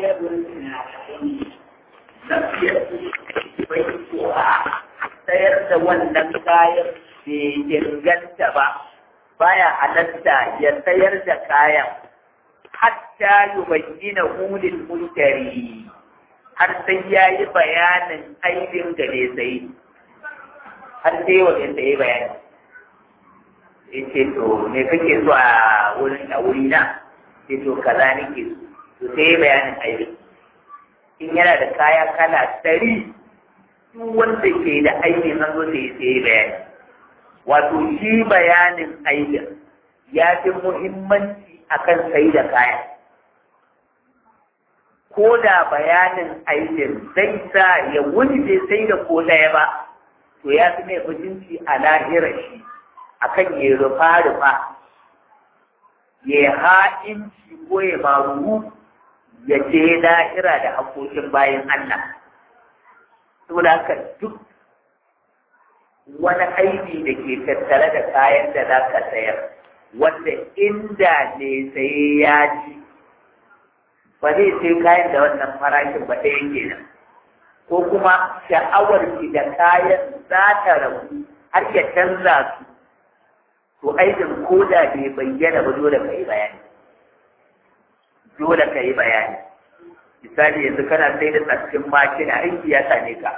sayar da wannan kayan bai inganta ba baya halatta ya sayar da kayan hatta yubayyina hulil mushtari har sai ya yi bayanin aibin da ne sai har sai wajen da ya bayani ya ce to me kake so a wurin a wuri na ce to kaza nake so to sai ya bayanin aibin in yana da kaya kala ɗari duk wanda ke da aibin an zo sai ya bayani wato shi bayanin aibin ya fi muhimmanci akan sai da kaya ko da bayanin aibin zai sa ya wuni bai sai da ko ɗaya ba to ya fi mai mutunci a lahirar shi akan ya rufa rufa ya ha'inci ko ya maru ya je lahira da haƙoƙin bayan Allah saboda haka duk wani aibi da ke tattare da kayan da za ka sayar wanda inda ne saye ya ji ba zai sai kayan da wannan farashin ba ɗaya kenan ko kuma sha'awar ki da kayan za ta rabu har ya canza su to aikin ko da bai bayyana ba dole ka yi bayani dole ka yi bayani misali yanzu kana sai da tsakin makina aiki ya same ka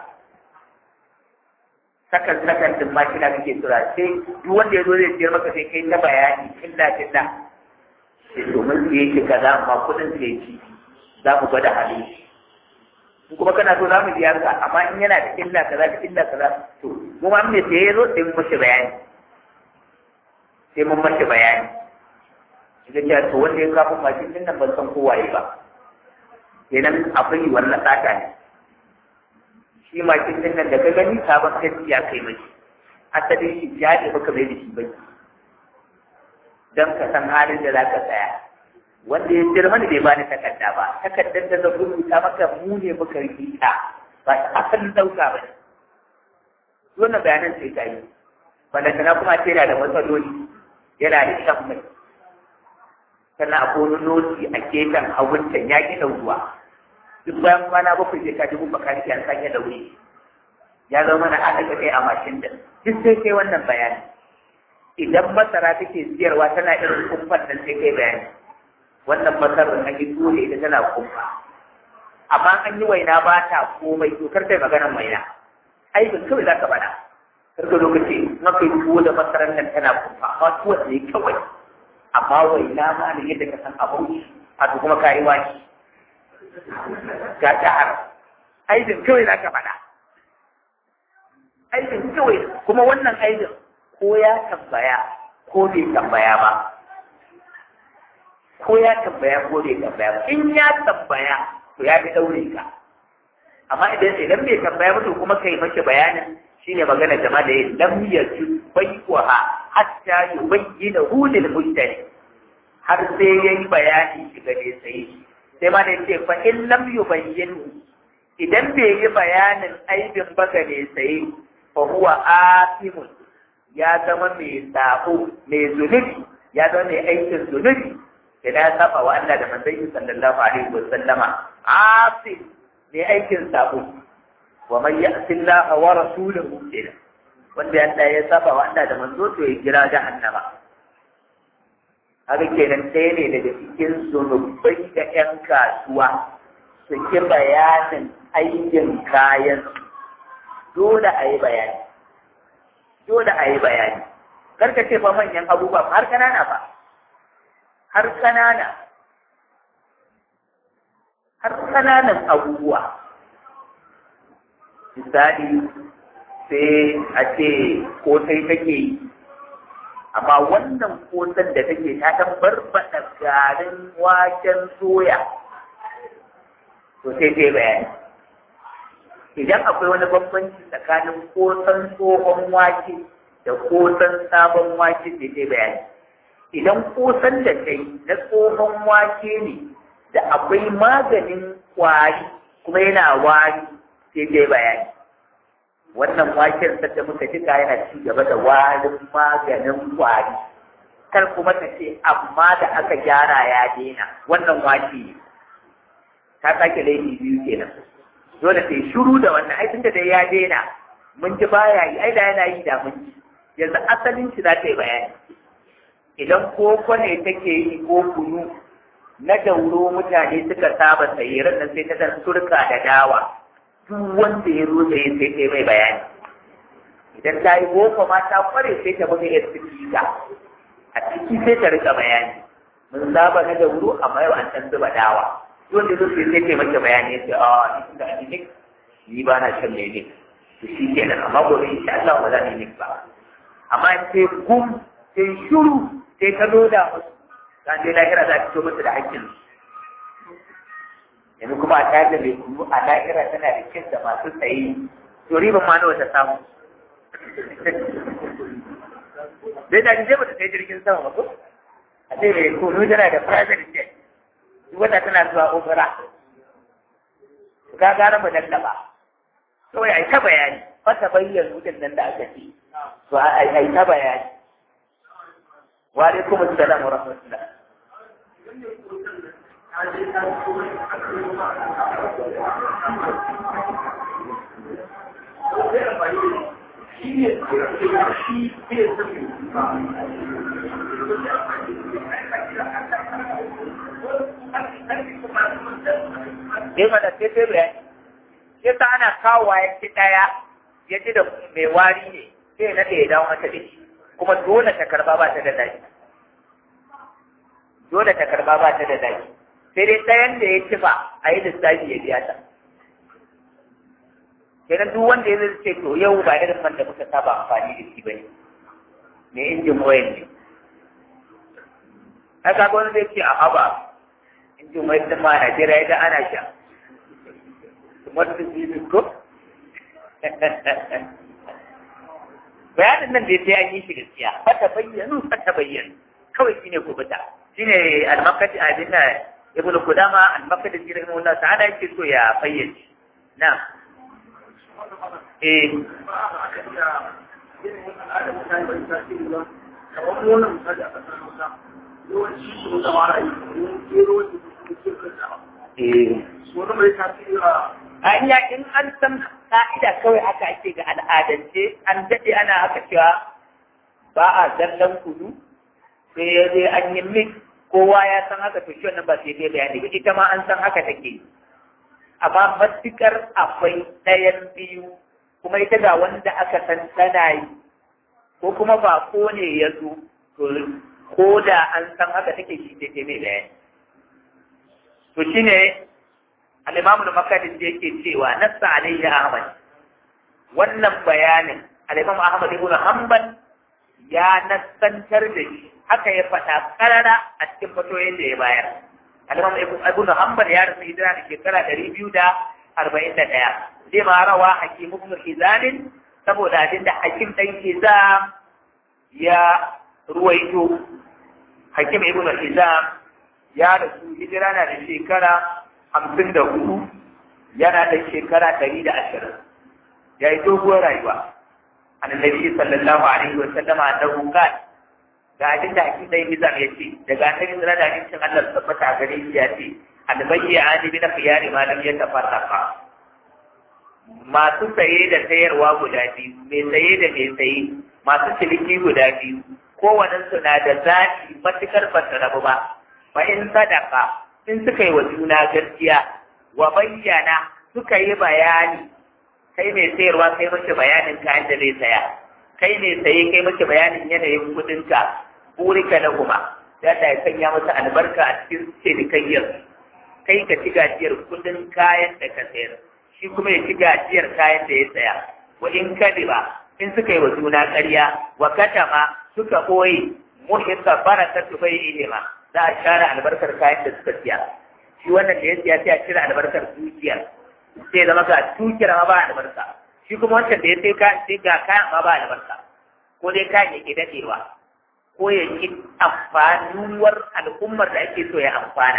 sakan sakan din makina kake tura sai duk wanda ya zo zai siyar maka sai kai ta bayani killa killa sai domin siye shi kaza amma kuɗin sai ci za mu gwada hali in kuma kana so za mu biya ka amma in yana da illa kaza da illa kaza to mu ma me sai ya zo sai mun mashi bayani sai mun mashi bayani shiga cewa to wanda ya kafa mashin din nan ban san kowaye ba kenan akwai wannan tsaka ne shi mashin din nan da ka gani sabon kanti ya kai mashi asalin shi ya ne baka mai da shi bai don ka san halin da za ka tsaya wanda ya jira mani bai bani takarda ba takardar da zan rubuta maka mu ne muka rubuta ba ta asalin dauka ba wannan bayanan sai ka yi balantana kuma ce yana da matsaloli yana da shan mai sannan a wani noti a gefen haguncan ya ƙi ruwa duk bayan kwana bakwai zai ka dubu baka an sanya da wuri ya zama na haɗa kai a mashin da duk sai kai wannan bayani idan masara take siyarwa tana irin kumfan nan sai kai bayani wannan masarar an yi dole ita tana kumfa amma an yi waina ba ta komai to kar kai maganar waina aikin kawai za ka faɗa kar ka lokaci na kai tuwo da masarar nan tana kumfa amma tuwo ne kawai amma waina ma ne yadda ka san abauci a to kuma ka yi wani ga jihar aikin kawai za ka faɗa aikin kawai kuma wannan aikin ko ya tambaya ko bai tambaya ba ko ya tambaya ko bai tambaya ba in ya tambaya to ya fi daure ka amma idan idan bai tambaya ba to kuma kai mace bayanin shine magana jama'a da yin lam yaju bai'uha hatta yubayyana hu lil mushtari har sai yayi bayani shi ga dai sai sai ma da ce fa in lam yubayyinu idan bai yi bayanin aibin baka ne sai fa huwa asimun ya zama mai sabo mai zunubi ya zama mai aikin zunubi idan ya saba wa Allah da manzon sallallahu alaihi wa sallama asim mai aikin sabo wa man ya'si Allah wa rasulahu ila wanda Allah ya saba wa Allah da manzo to ya jira jahannama haka kenan ɗaya ne daga cikin zunubai da ƴan kasuwa su ki bayanin aikin kayan dole a yi bayani dole a yi bayani karka ce fa manyan abubuwa har kanana ba har kanana har kananan abubuwa misali sai a ce kosai take yi amma wannan kosan da take ta ta barbaɗa garin waken soya to sai sai bayani idan akwai wani bambanci tsakanin kosan tsohon wake da kosan sabon wake sai sai bayani idan kosan da kai na tsohon wake ne da akwai maganin kwari kuma yana wari sai sai bayani wannan waken sadda muka jika yana ci gaba da warin maganin kwari kar kuma ta ce amma da aka gyara ya daina wannan wake ta sake laifi biyu kenan dole sai shiru da wannan ai tunda dai ya daina mun ji baya yi ai da yana yi da mun ji yanzu asalin shi za ta yi bayani idan koko ne take yi ko kunu na dauro mutane suka saba sayi nan sai ta dan turka da dawa duk wanda ya zo sai sai ta mai bayani idan ta yi boko ma ta kware sai ta buga yar sifika a ciki sai ta rika bayani mun saba na dauro amma yau an san zuba dawa wanda zo sai sai maka bayani ya ce a ni da ni ni ba na shan lele to shi kenan amma gobe insha Allah ba za ni ba amma sai gum sai shuru sai ka loda musu kan dai lahira za ta fito musu da hakkin yanzu kuma a tayar da mai kunu a lahira tana da kin da masu tsaye to riban ma nawa ta samu dai da je ba ta sai jirgin sama ba ko a ce mai kunu tana da private jet duk wata tana zuwa umra ka gara mu nan ba kawai ai ta bayani fata bayyana wutan nan da aka ce to ai ta bayani wa alaikum assalam wa rahmatullah Dai mana sai sai bayani. Sai ta ana kawowa ya ci ɗaya ya ji da mai wari ne sai na da ya dawo mata da shi. Kuma dole ta karba ba ta da daɗi. Dole ta karba ba ta da daɗi. Sai dai ɗayan da ya ci ba a yi lissafi ya biya ta. Kenan duk wanda ya zai ce to yau ba irin man da muka saba amfani da shi ba ne. Me injin wayan ne. Haka wani zai ce a haba injin wayan ɗin ma a Najeriya ya ana sha. wata jibin ko? Bayanin nan da sai an yi shi gaskiya, fata bayyanu, fata bayyanu, kawai shine kubuta. Shine almakati abin da Ibn Kudama almakati shi rahimu Allah ta'ala yake so ya fayyace. Na. Eh. Eh. a iya in an san ka'ida kawai haka ake ga al'adance an daɗe ana haka cewa ba a zallan kudu sai ya je an yi mix kowa ya san haka to shi wannan ba sai dai bayani ba ita ma an san haka take amma matukar akwai ɗayan biyu kuma ita ga wanda aka san tana yi ko kuma ba ko ne ya zo to ko da an san haka take shi dai mai bayani to shine al-Imam al-Makadis yake cewa nassa alayhi Ahmad wannan bayanin al-Imam Ahmad ibn Hanbal ya nassantar da shi haka ya faɗa karara a cikin fatoyin da ya bayar al-Imam Ibn Hanbal ya rasu hijira da shekara ɗari biyu da arba'in da ɗaya zai ma rawa Hakim ibn Hizam saboda abin da Hakim ɗan Hizam ya ruwaito Hakim ibn Hizam ya rasu hijira na da shekara hamsin da hudu yana da shekara ɗari da ashirin ya yi doguwar rayuwa annabi sallallahu alaihi wa sallam annahu qala ga abin da hakim dai mizan ya ce daga annabi sallallahu alaihi wa sallam Allah tabbata gare shi ya ce albayya ani bi khiyari ma lam yatafarraqa masu saye da sayarwa guda biyu mai saye da mai saye masu ciniki guda biyu kowannen su na da zaɓi matukar ba su rabu ba fa in sadaka in suka yi wa juna gaskiya wa bayyana suka yi bayani kai mai sayarwa kai mace bayanin kayan da zai saya kai mai saye kai mace bayanin yanayin kudinka burika na kuma ya ta ya sanya masa albarka a cikin cinikayyar kai ka ci gajiyar kudin kayan da ka sayar shi kuma ya ci gajiyar kayan da ya saya wa in kadiba in suka yi wa juna ƙarya wa katama suka ɓoye muhimma barakatu bai ihima za a share albarkar kayan da suka siya shi wannan da ya siya sai a cire albarkar dukiyar sai zama ga dukiyar ma ba albarka shi kuma wancan da ya sai ka sai ga kayan ma ba albarka ko dai kayan ya ke dadewa ko ya ki amfanuwar al'ummar da ake so ya amfana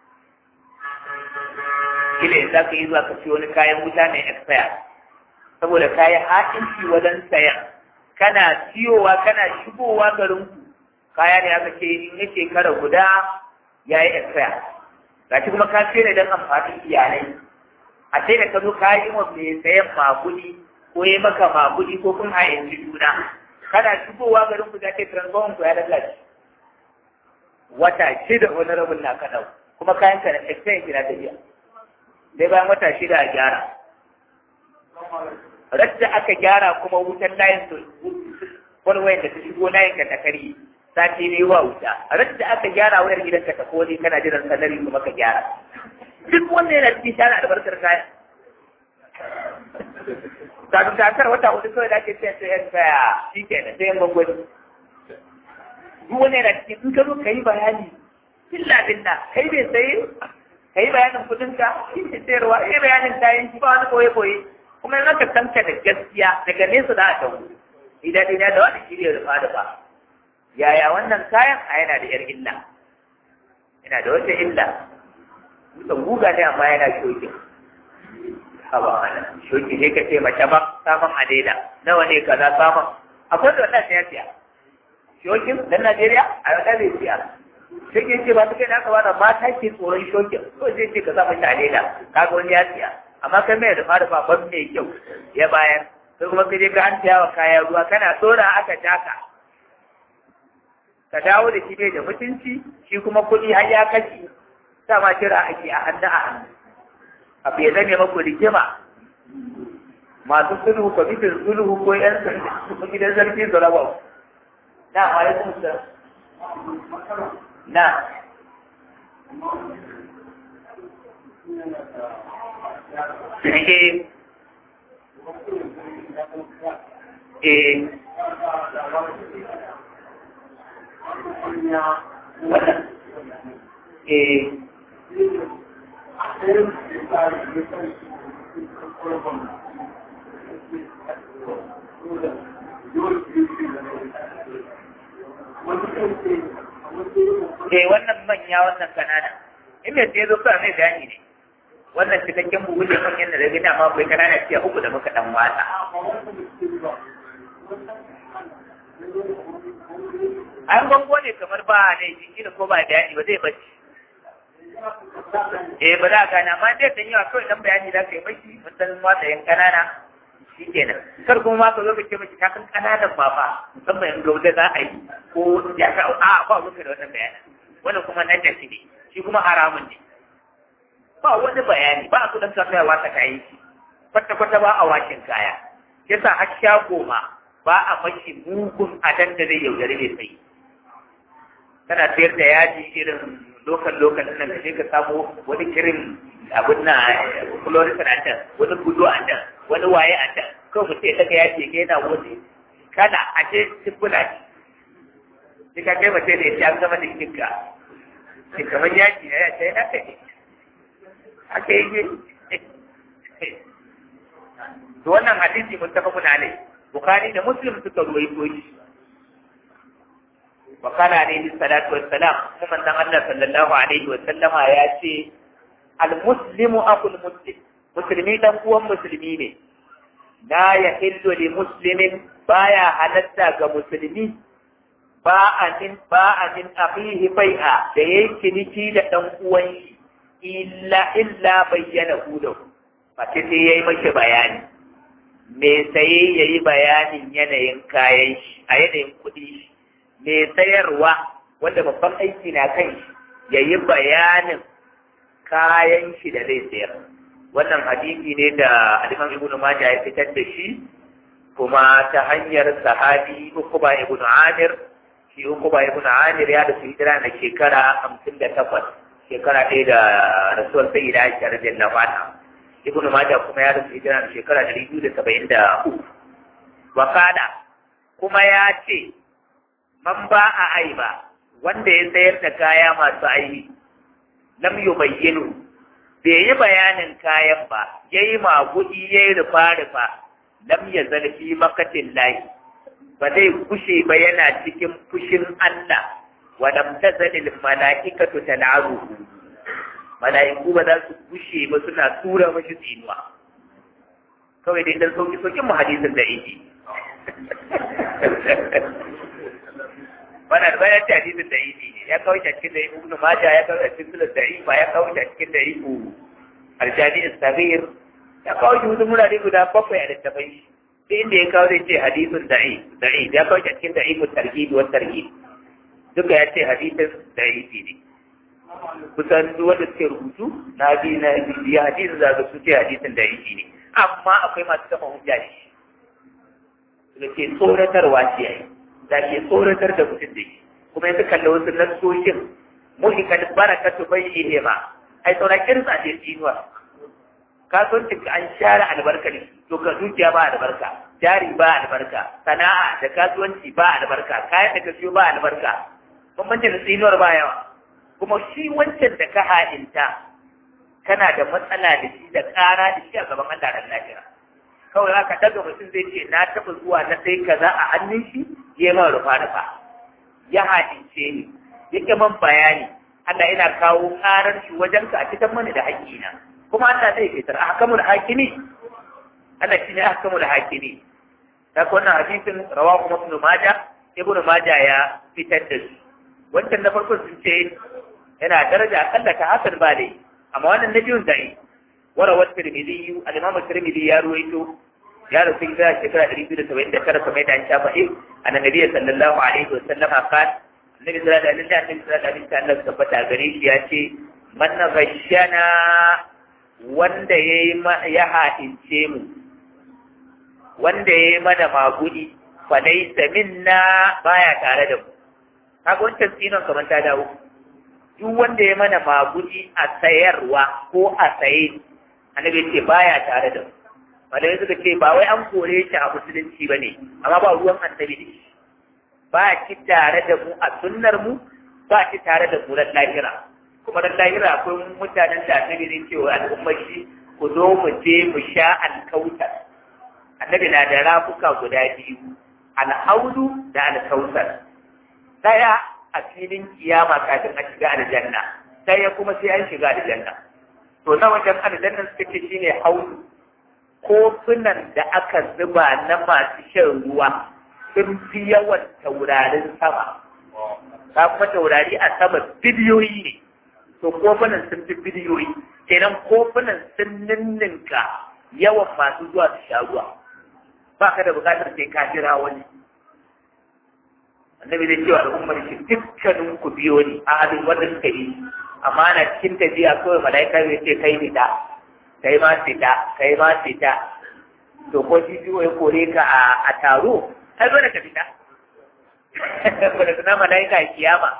shi ne za ka yi zuwa ka siyo wani kayan wuta mai expire saboda kayan haɗinci wajen sayan kana siyowa kana shigowa garin ku kaya ne aka ce in ya shekara guda ya yi expire gashi kuma ka sai don amfanin iyalai a sai da ka zo ka yi wa mai sayan magudi ko yi maka magudi ko kun hayanci juna kana shigowa garin ku za ka yi transform ku ya lalace wata shida wani rabin na kaɗau kuma kayan ka na exchange na tafiya dai bayan wata shida a gyara radda aka gyara kuma wutan layin walwayan da ta shigo layin ka ta kari sati biyu wa wuta radda aka gyara wayar gidan ka ta koli kana jiran sanari kuma ka gyara duk wanda yana cikin shara albarkar kaya kafin takar wata hudu kawai da ake ce sai yan kaya shi ke da sai yan gwangwani duk wanda yana cikin in ka zo ka yi bayani billa billa kai bai sayi ka yi bayanin kudinka shi ne sayarwa yi bayanin kayan shi ba wani koye koye kuma in aka tanka da gaskiya daga nesa za a tawo idan idan da wani shirya rufa da ba yaya wannan kayan a yana da yar illa yana da wata illa mutum guga ne amma yana shokin haba mana shoki ne ka ce mace ba samun adela nawa ne kaza samun akwai da wannan ya siya shokin dan Najeriya a yau bai siya shokin ce ba su kai naka ba da mata ke tsoron shokin ko zai ce ka sa mace adela kaga wani ya siya amma kai mai rufa rufa ban mai kyau ya bayar sai kuma ka je ka an wa kaya ruwa kana tsora aka taka ka dawo da shi bai da mutunci shi kuma kuɗi har ya kashi ma kira ake a hannu a hannu abu ya zame maku rigima masu sulhu kwamitin sulhu ko yan sulhu gidan sarki su raba na alaikum salam na eh eh wannan eh Eh wannan manya wannan kanana in mai sai zo kawai mai bayani ne wannan cikakken buhu ne manyan da rage dama akwai kanana fiye uku da muka dan watsa an bango ne kamar ba ne jiki da ko ba bayani ba zai bacci eh ba za a gana amma dai dan yawa kawai dan bayani da kai mashi mutan watsa yan kanana shikenan kar kuma ma ka zo ka ce mashi ta kan kananan ba fa musamman in gauda za a yi ko ya ka a ba ruka da wannan bayanin wannan kuma na da ne shi kuma haramun ne ba wani bayani ba a so dan kasuwa wata kayi kwata kwata ba a washin kaya yasa har shago ma ba a mashi mugun adan da zai yaudare mai sai kana sayar da yaji irin lokal lokal nan ka je ka samu wani kirin abin na fluorescent a can wani gudu a can wani waye a can kawai mutum ya daga yaji ga yana wani kada a je tibula shi ka kai mace da ya an gama da kinka shi kamar yaji na ya ce haka ne haka yake to wannan hadisi muttafaqun alai bukhari da muslim suka ruwaito shi wa kana alaihi salatu wassalam kuma manzon Allah sallallahu alaihi wasallam ya ce al muslimu aqul muslim musulmi dan uwan musulmi ne la yahillu li muslimin baya halatta ga musulmi ba a min ba a min akhihi bai'a da yayi ciniki da dan uwan shi illa illa bayyana hu ba sai yayi mashi bayani me saye ya yi bayanin yanayin kayan shi a yanayin kuɗi shi me sayarwa wanda babban aiki na kan shi ya yi bayanin kayan shi da zai sayar wannan hadisi ne da alimam ibnu majah ya fitar da shi kuma ta hanyar sahabi ukuba ibnu amir shi ukuba ibnu amir ya da su hijira na shekara hamsin da takwas shekara ɗaya da rasuwar sayyida aisha radiyallahu anha ibn Majah kuma ya rufe hijira da shekara ɗari biyu da saba'in da uku. Wakala kuma ya ce, man ba a aiba wanda ya sayar da kaya masu aibi, lam yu bayyinu, bai yi bayanin kayan ba, ya yi magudi ya yi rufa-rufa, lam ya zarfi makatin layi, ba zai kushe ba yana cikin fushin Allah, wa lam tazalil mala'ikatu tal'aruhu. mala'iku ba za su gushe ba suna tura mashi tsinuwa kawai dai dan sauki saukin mu hadisin da yake wannan bayan ta hadisin da yi ne ya kawo shi a cikin da ibnu majah ya kawo shi a cikin sunan da'ifa ya kawo shi a cikin da ibu aljami as-saghir ya kawo shi wasu murare guda bakwai a littafai shi sai inda ya kawo zai ce hadisin da'i da'i ya kawo shi a cikin da'ifu tarhib wa tarhib duka ya ce hadisin da'ifi ne kusan duk wanda suke rubutu na bi na bibiya hadisin za su ce hadisin da'ifi ne amma akwai masu kafa hujja da shi da ke tsoratarwa ce yayi da ke tsoratar da mutum da shi kuma yanzu kalla wasu nassoshin muhikan barakatu bai ihe ma ai saura kirsa ce tsinuwa kasuwancin ka an share albarka ne to ka dukiya ba albarka jari ba albarka sana'a da kasuwanci ba albarka kayan da ka siyo ba albarka bambancin da tsinuwar ba yawa kuma shi wancan da ka ha'inta kana da matsala da shi da ƙara da shi a gaban Allah da lafiya kawai haka daga mutum zai ce na taɓa zuwa na sai kaza a hannun shi ya man rufa rufa ya haɗince ni ya ƙi man bayani Allah yana kawo ƙarar shi wajen ka a cikin mani da haƙƙina kuma Allah zai fitar a hakamul hakimi Allah shi ne a hakamul hakimi ta wannan hadisin rawa kuma ibn Majah ibn Majah ya fitar da su wancan na farko sun ce yana daraja akalla ta hasan ba dai amma wannan na biyun da'i وروى الترمذي الإمام الترمذي يا رويته يا رسول الله شكرا أريد سبعين ذكر سمعت عن شافعي أن النبي صلى الله عليه وسلم قال النبي صلى الله عليه وسلم النبي صلى الله عليه وسلم ثبت غريش ياتي من غشنا wanda ya ha'ince mu wanda ya yi mana magudi falaisa minna baya tare da mu kaga wancan tsinon kamar ta dawo duk wanda ya mana magudi a sayarwa ko a saye annabi ce baya tare da mu malamai suka ce ba wai an kore shi a musulunci ba ne amma ba ruwan annabi ne ba ki tare da mu a sunnar mu ba ki tare da mu ran lahira kuma ran lahira akwai mutanen da annabi ne cewa al'ummar shi ku zo mu je mu sha alkautar annabi na da rafuka guda biyu alhaudu da alkautar daya a filin kiyama kafin a shiga aljanna daya kuma sai an shiga aljanna to na wajen aljannan suka ce shine haudu kofunan da aka zuba na masu shan ruwa sun fi yawan taurarin sama ta kuma taurari a sama biliyoyi ne to kofunan sun fi biliyoyi kenan kofunan sun ninninka yawan masu zuwa su sha ruwa ba ka da bukatar sai ka jira wani annabi zai cewa al'ummar shi dukkanin ku biyo ni a halin wanda suka yi amma na cikin tafiya kawai mala'ika zai ce kai fita kai ma fita kai ma fita to ko shi biyo ya kore ka a taro ai dole ka fita wanda suna mala'ika a kiyama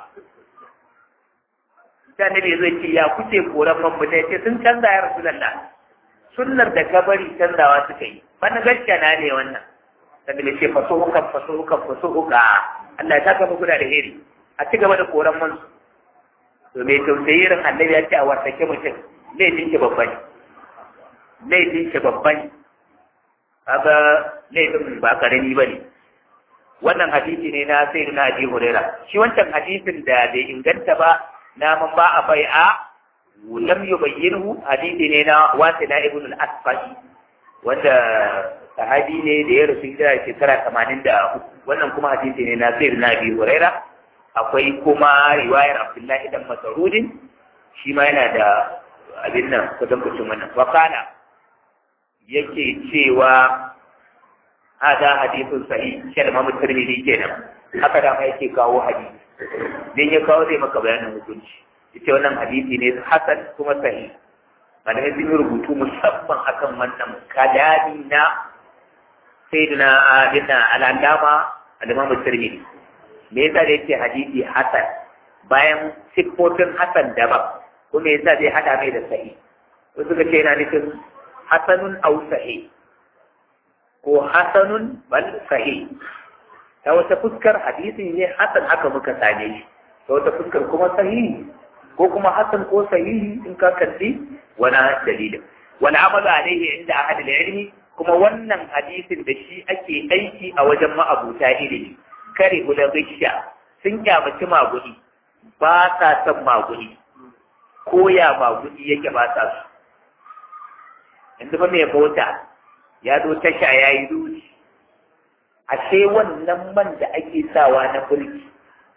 sai annabi zai ce ya kuce koran man mutane ce sun canza ya rasu lalla sunnar da ka bari canzawa suka yi wannan gaskiya na ne wannan sannan ce faso hukan faso hukan faso huka Allah ya saka muku da alheri a ci gaba da koran man to mai tausayi irin annabi ya ce a wartake mutum laifin ki babban laifin ki babban kaga laifin ba karami bane wannan hadisi ne na sai na Abi Huraira shi wancan hadisin da bai inganta ba na man ba a bai'a lam yubayyinhu hadisi ne na Wasila ibn al-Asfari wanda sahabi ne da ya rasu da shekara tamanin da uku wannan kuma hadisi ne na sayar na biyu huraira akwai kuma riwayar abdullahi dan masarudin shi ma yana da abin nan kusan kucin wannan wakana yake cewa hada hadisun sahih shi da mamu tirmidhi kenan haka da ma yake kawo hadisi dan ya kawo zai maka bayanin hukunci yace wannan hadisi ne hasan kuma sahih malamai sun yi rubutu musamman akan wannan kadadi na sayyidina abinna al'allama al-imam tirmidhi me yasa da yake hadisi hasan bayan siffofin hasan daban kuma yasa zai hada mai da sahih wasu suka ce yana nufin hasanun aw sahih ko hasanun bal sahih ta wata fuskar hadisi ne hasan aka muka same shi ta wata fuskar kuma sahihi ko kuma hasan ko sahihi in ka kalli wani dalilin wani amalu alaihi inda ahad ilmi kuma wannan hadisin da shi ake aiki a wajen ma'abuta ilimi kare guda bishiya sun kyamaci magudi ba sa son magudi ko ya magudi yake ba sa su yanzu ba mai mota ya zo tasha ya yi ruci ashe wannan man da ake sawa na bulki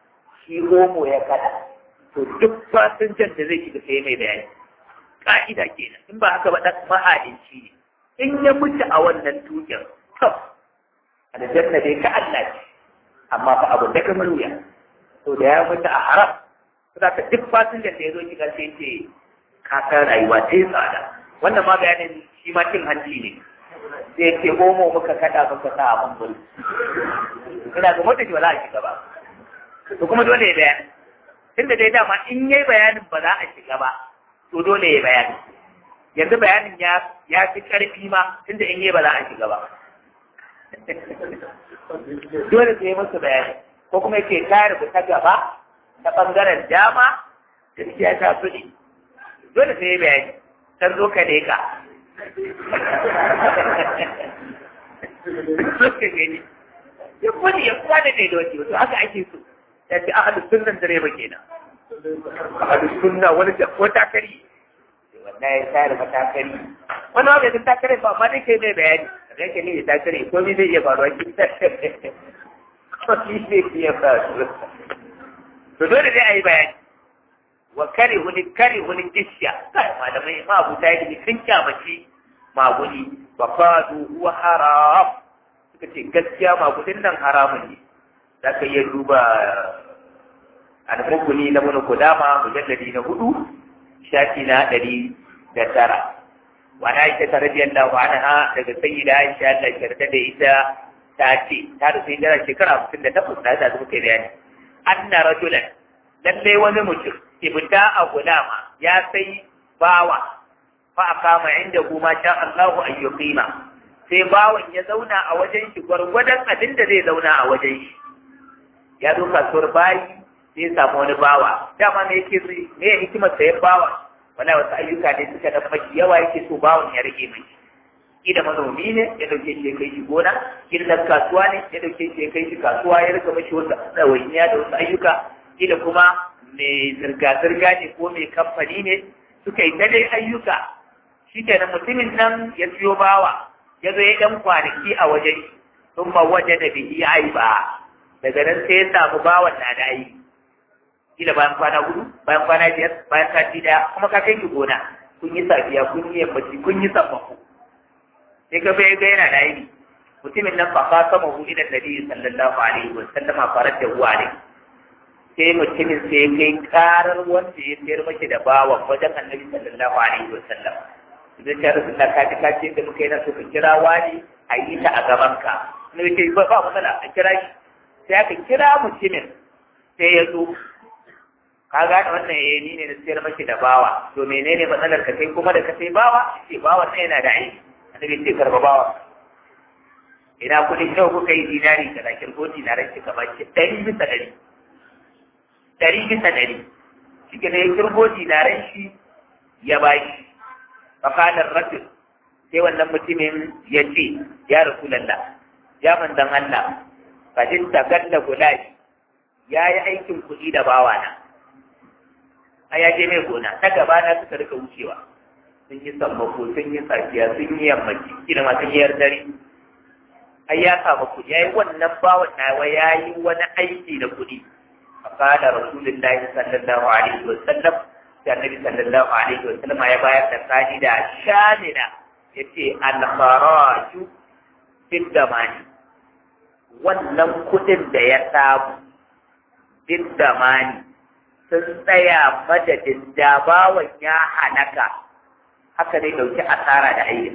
shi homo ya kada to duk fasinjan da zai shiga sai mai bayani ka'ida kenan in ba haka ba dan maha'inci ne in ya mutu a wannan tukin to aljanna dai ka Allah ce amma fa abu da kamar wuya to da ya mutu a haram za ka duk fasinjan da ya zo shiga sai ce kakar rayuwa ta yi tsada wannan ma bayanin shi ma cin hanci ne sai ce homo muka kada muka sa a bambul ina ga mota ce ba za a shiga ba to kuma dole ya bayani tunda dai dama in yayi bayanin ba za a shiga ba to dole ya bayani yanzu bayanin ya ya fi karfi ma tunda in yayi ba za a shiga ba dole sai musu bayani ko kuma yake tare ta gaba ta bangaren dama gaskiya ta fi dole sai ya bayani san zo ka leka suka gani ya kwani ya kwana da doki wato haka ake so ya ce ahadu sunnan direba kenan ahadu sunna wani da ko takari wannan ya tare matakari wani wanda ya takare ba amma dai kai mai bayani da yake ne ya takare ko mi zai iya faruwa ki ko mi zai iya faruwa to dole dai a yi bayani wa kare wani kare wani kishiya kai malamai ma abu ta yi sun kyamaci maguni ba fadu huwa haram suka ce gaskiya magudin nan haramun ne za ka iya duba al-mukuni na mun kudama mujalladi na hudu shafi na ɗari da tara wa na aisha ta radiyallahu anha daga sayyida aisha Allah yarda da ita ta ce ta rufe hijira shekara hamsin da takwas da ta zuba kai bayani anna rajulan lallai wani mutum ibta a gulama ya sai bawa fa akama inda kuma sha Allahu an yuqima sai bawan ya zauna a wajen shi gwargwadon abin da zai zauna a wajen shi ya zo kasuwar bayi sai samu wani bawa dama me yake me ya hikimar sayan bawa wala wasu ayyuka ne suka dan maki yawa yake so bawan ya rage mai kila manomi ne ya dauke shi ya kai shi gona kila dan kasuwa ne ya dauke shi ya kai shi kasuwa ya rika mashi wasu ɗawainiya da wasu ayyuka kila kuma mai zirga-zirga ne ko mai kamfani ne suka yi ta dai ayyuka shi kenan mutumin nan ya siyo bawa ya zo ya ɗan kwanaki a wajen sun ma waje da bihi ai ba daga nan sai ya samu bawan na da aiki kila bayan kwana hudu bayan kwana biyar bayan sati daya kuma ka kai ki gona kun yi safiya kun yi yammaci kun yi sammako sai ka bai ga yana da aiki mutumin nan ba ka sama hu ila nabi sallallahu alaihi wa sallama farar da huwa ne sai mutumin sai kai karar wanda ya sayar mashi da bawan wajen annabi sallallahu alaihi wa sallam idan ta rasu ta kaji kaji da muka yi na so ka kira wani a yi ta a gaban ka ne ke ba ba matsala a kira shi sai aka kira mutumin sai ya zo ka gane wannan eh ni ne na sayar mashi da bawa to menene matsalar ka kai kuma da ka sai bawa ce bawa sai yana da aiki annabi ce karba bawa ina kudin yau kuka yi dinari kaza kirgo dinarai ki kamar ki ɗari bisa ɗari ɗari bisa ɗari shi ke ya kirgo dinarai shi ya ba shi fakalar rasul sai wannan mutumin ya ce ya rasu lalla ya manzan Allah fadin tagalla gulashi ya yi aikin kuɗi da bawana a ya je mai gona ta gaba na suka rika wucewa sun yi sammako sun yi safiya sun yi yammaci kila ma sun yi dare ai ya samu kuɗi ya yi wannan bawan nawa ya yi wani aiki da kuɗi فقال رسول الله صلى الله عليه وسلم da Annabi sallallahu alaihi wa sallam ya bayar da ka'ida shamina yace al-kharaju fil damani wannan kudin da ya samu fil damani sun tsaya madadin da bawan ya halaka haka dai dauki asara da ayyuka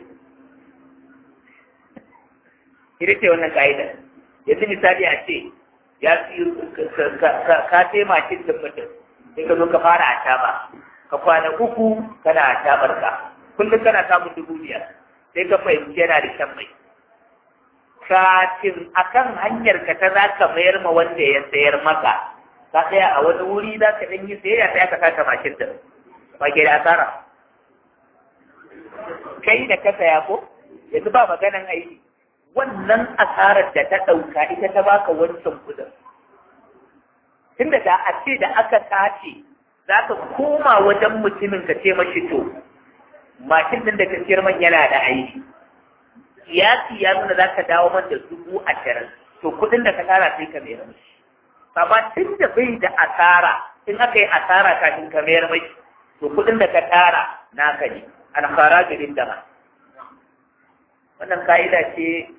ita ce wannan ka'ida yanzu misali a ce ya ka taimakin da mutum sai ka zo ka fara a taba ka kwana uku kana a tabar ka kullum kana samun dubu biyar sai ka fahimci yana da shan mai kafin akan hanyar ka ta za ka mayar ma wanda ya sayar maka ka tsaya a wani wuri za ka ɗan yi sayayya sai aka saka mashin da ba ke da asara kai da ka saya ko yanzu ba maganan aiki wannan asarar da ta ɗauka ita ta baka wancan kudin. Tunda da a ce da aka tace za ka koma wajen mutumin ka ce mashi to, mashin ɗin da ka siyar man yana da aiki. Kiyasi ya nuna za ka dawo man da dubu ashirin, to kudin da ka tara sai ka mayar mashi. amma tun da bai da asara in aka yi asara kafin ka mayar mai to kuɗin da ka tara naka ne alfara garin dama wannan ka'ida ce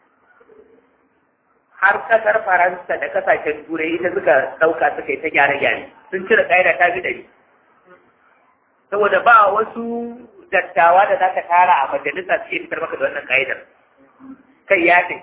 har kasar faransa da kasashen turai ita suka ɗauka suka yi ta gyare-gyare sun cire ka'ida ta fi ɗari saboda ba wasu dattawa da za ka tara a majalisa su iya fitar maka da wannan ka'idar kai ya tafi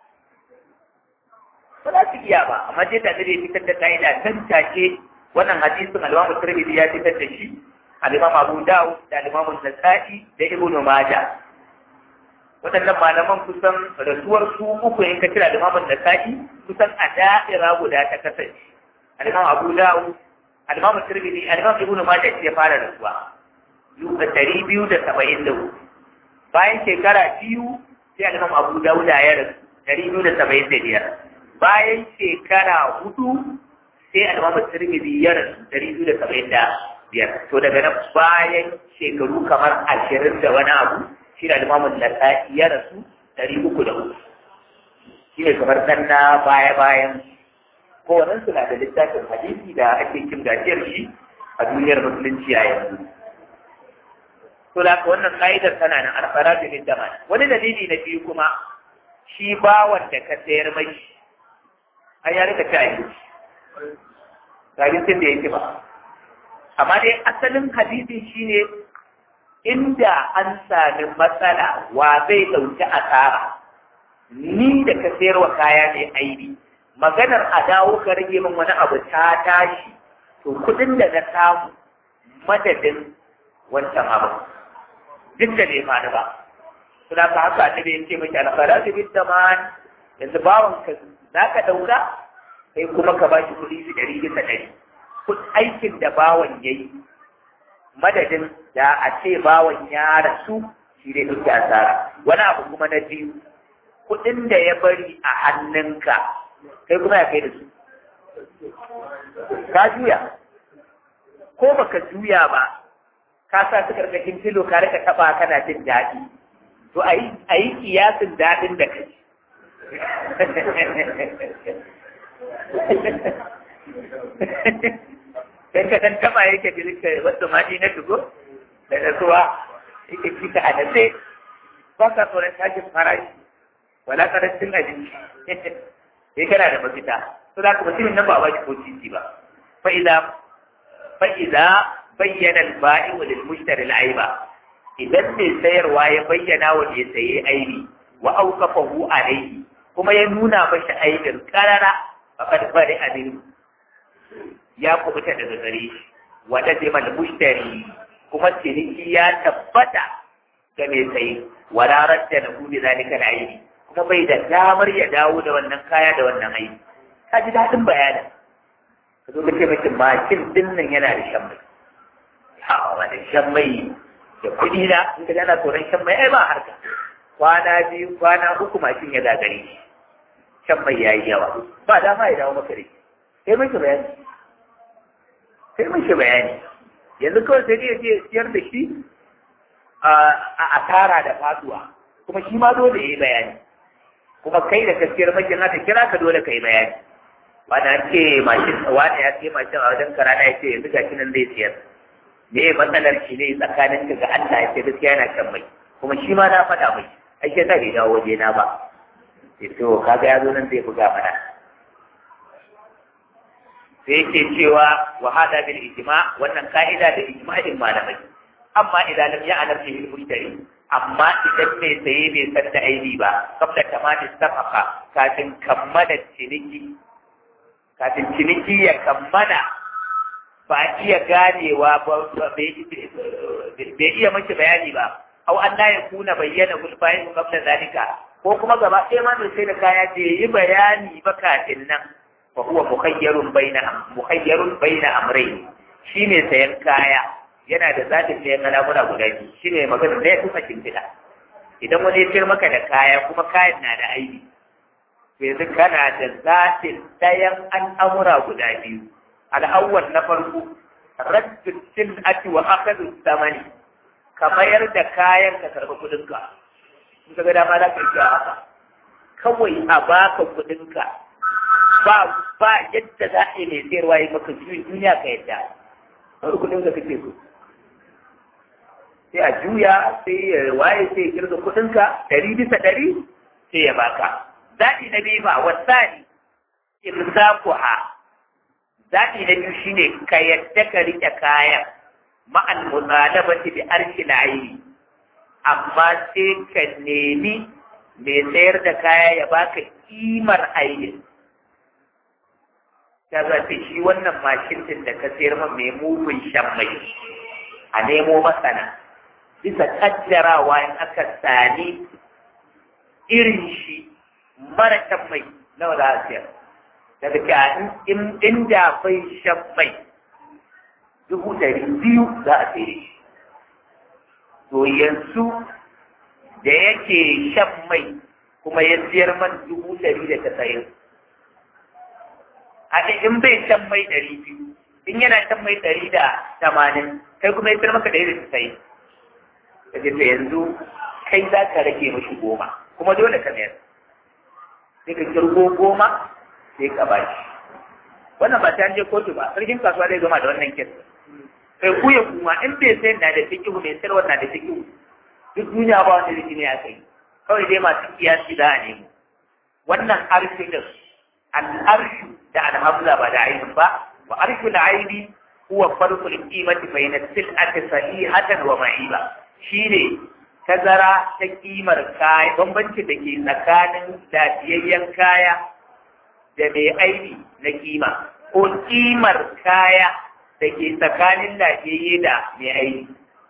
ba za su iya ba amma dai da zai fitar da ka'ida tan take wannan hadisin al-Imam Tirmidhi ya fitar da shi al-Imam Abu Dawud da al-Imam Nasa'i da Ibn Majah waɗannan malaman kusan rasuwar su uku in ka kira al-Imam Nasa'i kusan a da'ira guda ta kasance al-Imam Abu Dawud al-Imam Tirmidhi al-Imam Ibn Majah ya fara rasuwa ɗari biyu da saba'in da hudu bayan shekara biyu sai al-Imam Abu Dawud ya rasu ɗari biyu da saba'in da biyar bayan shekara hudu sai al'amma tirmidhi ya rasu dari biyu da saba'in da biyar to daga nan bayan shekaru kamar ashirin da wani abu shi da al'amma nasa'i ya rasu dari uku da uku shi ne kamar nan na baya bayan kowannen su na da littafin hadisi da ake cin gajiyar shi a duniyar musulunci a yanzu to da wannan ka'idar tana nan alfara da dama wani dalili na biyu kuma shi bawan da ka sayar mai an ya rika ci abinci abincin da yake ba amma dai asalin hadisi shine inda an sami matsala wa zai ɗauki asara ni da ka sayar wa kaya mai aibi maganar a dawo ka rage min wani abu ta tashi to kuɗin da na samu madadin wancan abu duk da bai faru ba suna ka haka annabi ya ce miki alfara da bin zaman yanzu bawan ka za ka ɗauka sai kuma ka ba shi kuɗi su ɗari bisa ɗari aikin da bawan ya yi madadin da a ce bawan ya rasu shi dai ɗauki asara wani abu kuma na biyu kuɗin da ya bari a hannunka kai kuma ya kai da su ka juya ko baka juya ba ka sa su karkashin filo ka rika taɓa kana jin daɗi to a yi kiyasin daɗin da kai sai ka dan taba yake bilka wasu maɗi na tugo da rasuwa yake cika a nace ba ka tsoron tashin farashi wala karancin abinci sai kana da mafita to da kuma mutumin nan ba ba shi ko titi ba fa idza fa idza bayyana al-ba'i lil mushtari al-aiba idan mai sayarwa ya bayyana wa mai saye aibi wa auqafahu alayhi kuma ya nuna mashi aibin karara faqad bari abin ya kubuta daga gare shi wa lazima al-mushtari kuma ciniki ya tabbata ga mai saye wa rarar da lahu bi zalika al-aibi kuma bai da damar ya dawo da wannan kaya da wannan aibi ka ji daɗin bayanin ka zo ka ce mace makin dinnan yana da shan mai ha wani shan mai da kuɗi na in ka ana tsoron shan mai ai ba harka kwana biyu kwana uku mashin ya gagare shi shan mai yayi yawa ba dama ya dawo maka da shi sai mun shi bayani sai mun shi bayani yanzu kawai sai dai ya je siyar da shi a asara da faduwa kuma shi ma dole ya yi bayani kuma kai da gaskiyar makin haka kira ka dole ka yi bayani ba na ce mashin wani ya ce mashin a wajen karana ya ce yanzu gashi nan zai siyar me matsalar shi ne tsakanin ka ga Allah ya ce gaskiya yana shan mai kuma shi ma na faɗa mai ai sai ta bai dawo waje na ba sai to kaga ya zo nan zai buga mana sai yake cewa wa hada bil ijma wannan ka'ida da ijma'in malamai amma idan lam ya'lam bihi al mushtari amma idan mai saye bai san da aibi ba kabla tamamin safaka kafin kammala ciniki kafin ciniki ya kammala ba iya ganewa ba bai iya mashi bayani ba au an la yakuna bayyana gulbayin qabla zalika ko kuma gaba ɗaya ma mai sai da kaya bai yi bayani ba kafin nan fa huwa mukhayyarun baina mukhayyarun baina amrayn shi ne sayan kaya yana da zatin sayan al'amura guda biyu shi ne magana da ya fi fashin fida idan wani ya sayar maka da kaya kuma kayan na da aibi yanzu kana da zatin ɗayan al'amura guda biyu al'awwal na farko raddin sil'ati wa akhadhu samani ka mayar da kayan ka karɓi kuɗinka in ka ga dama za ka yi a haka kawai a baka kuɗinka ba ba yadda za a yi mai sayarwa ya maka juyin duniya ka yadda wani kudin ka kake so sai a juya sai ya waye sai ya kirga kudin ka ɗari bisa ɗari sai ya baka zaɓi na biyu ba wasani imsakuha zaɓi na biyu shine ka yadda ka riƙe kayan ma'al mutalabati bi arshil aini amma sai ka nemi mai sayar da kaya ya baka kimar ainin ta zafi shi wannan mashin din da ka sayar man mai mugun shan mai a nemo masana bisa kaddarawa in aka sani irin shi mara shan mai nawa za a sayar daga ce inda akwai shan mai dubu ɗari biyu za a sayar shi to yanzu da yake shan mai kuma ya siyar man dubu ɗari da tasa'in a in bai shan mai ɗari biyu in yana shan mai ɗari da tamanin kai kuma ya siyar maka ɗari da tasa'in ka ce yanzu kai za ka rage mashi goma kuma dole ka mayar sai ka kirgo goma sai ka ba shi wannan ba ta je kotu ba sarkin kasuwa zai gama da wannan kesa kai ku ya kuma in bai sai na da fikihu mai sayarwa na da fikihu duk duniya ba wanda zai ne aka yi kawai dai masu kiyasi za a nemo wannan arshu din al-arshu da al-hamza ba da ainihin ba wa arshu al-aini huwa farqul qimati bayna sil'ati sahihatan wa ma'iba shine tazara ta kimar kaya bambanci da ke tsakanin lafiyayyen kaya da mai aini na kima ko kimar kaya da ke tsakanin lafiyayye da mai aini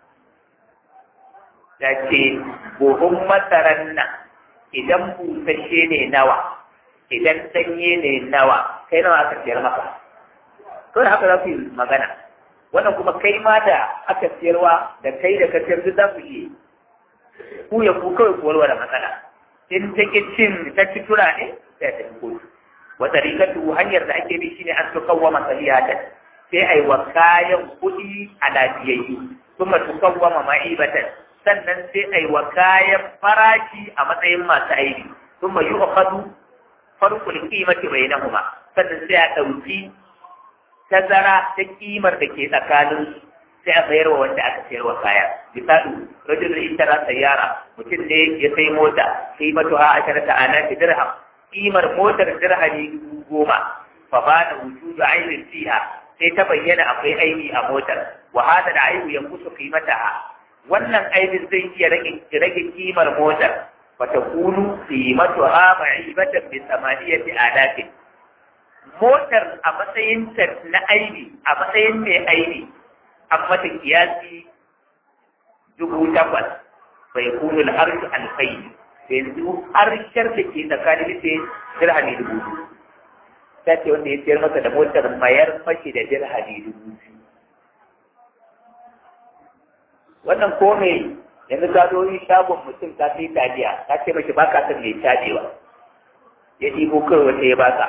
da ce buhun masaran nan idan busasshe ne nawa idan sanye ne nawa kai nawa aka siyar maka to da haka za ku yi magana wannan kuma kai ma da aka siyarwa da kai da ka siyar duk za ku yi ku ya ku kawai ku warware matsala in ta ki cin ta ci tura ne sai ta kotu wa tariqatu hanyar da ake bi shine an tukawwama salihatan sai ai wa kayan kuɗi a lafiyayyu kuma tukawwama ma'ibatan sannan sai a yi wa kayan farashi a matsayin masu aiki sun mai yi ukhadu farkul qimati bainahuma sannan sai a ɗauki tazara ta kimar da ke tsakanin sai a sayar wa wanda aka sayar wa kaya misali rajulun intara sayyara mutum ne ya sai mota sai matu ha asharata ana dirham kimar motar dirhami dubu goma fa ba da wujudu ainin fiha sai ta bayyana akwai aini a motar wa hada da aibu yankusu qimataha wannan aibin zai iya rage kimar motar wata kunu qimatu ha ma'ibatan bi samaniyati alafin motar a matsayin ta na aibi a matsayin mai aibi an mata kiyasi dubu takwas bai kunu al'arshu alfai yanzu harshar da ke tsakanin sai dirhami dubu biyu ta ce wanda ya siyar masa da motar mayar mashi da dirhami dubu biyu wannan ko me yanzu ka zo yi shagon mutum ka sai taliya ka ce mashi baka son mai cajewa ya ɗibo kawai wata ya baka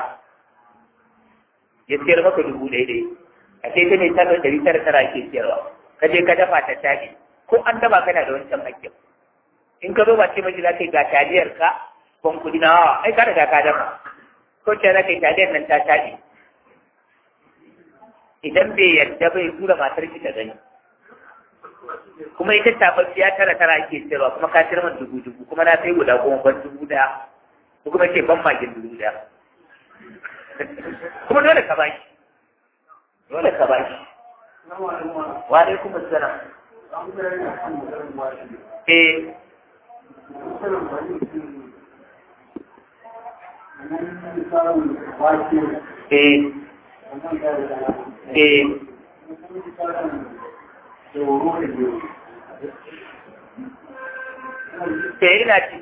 ya siyar maka dubu ɗaya ɗaya a sai ta mai tabar ɗari tara tara ke siyarwa ka je ka dafa ta caji ko an daba kana da wancan hakkin in ka zo ba ce mashi za ka yi ga taliyar ka ban kuɗi na hawa ai ka riga ka dafa ko ce za ka yi taliyar nan ta caji idan bai yarda bai tura matar ki ta gani kuma ita tababbiya tara tara ake sayarwa kuma ka sayar man dubu dubu kuma na sai guda goma ban dubu daya ko kuma ce ban magin dubu daya kuma dole ka bashi dole ka bashi wa alaikum assalam eh eh eh Te ina ci.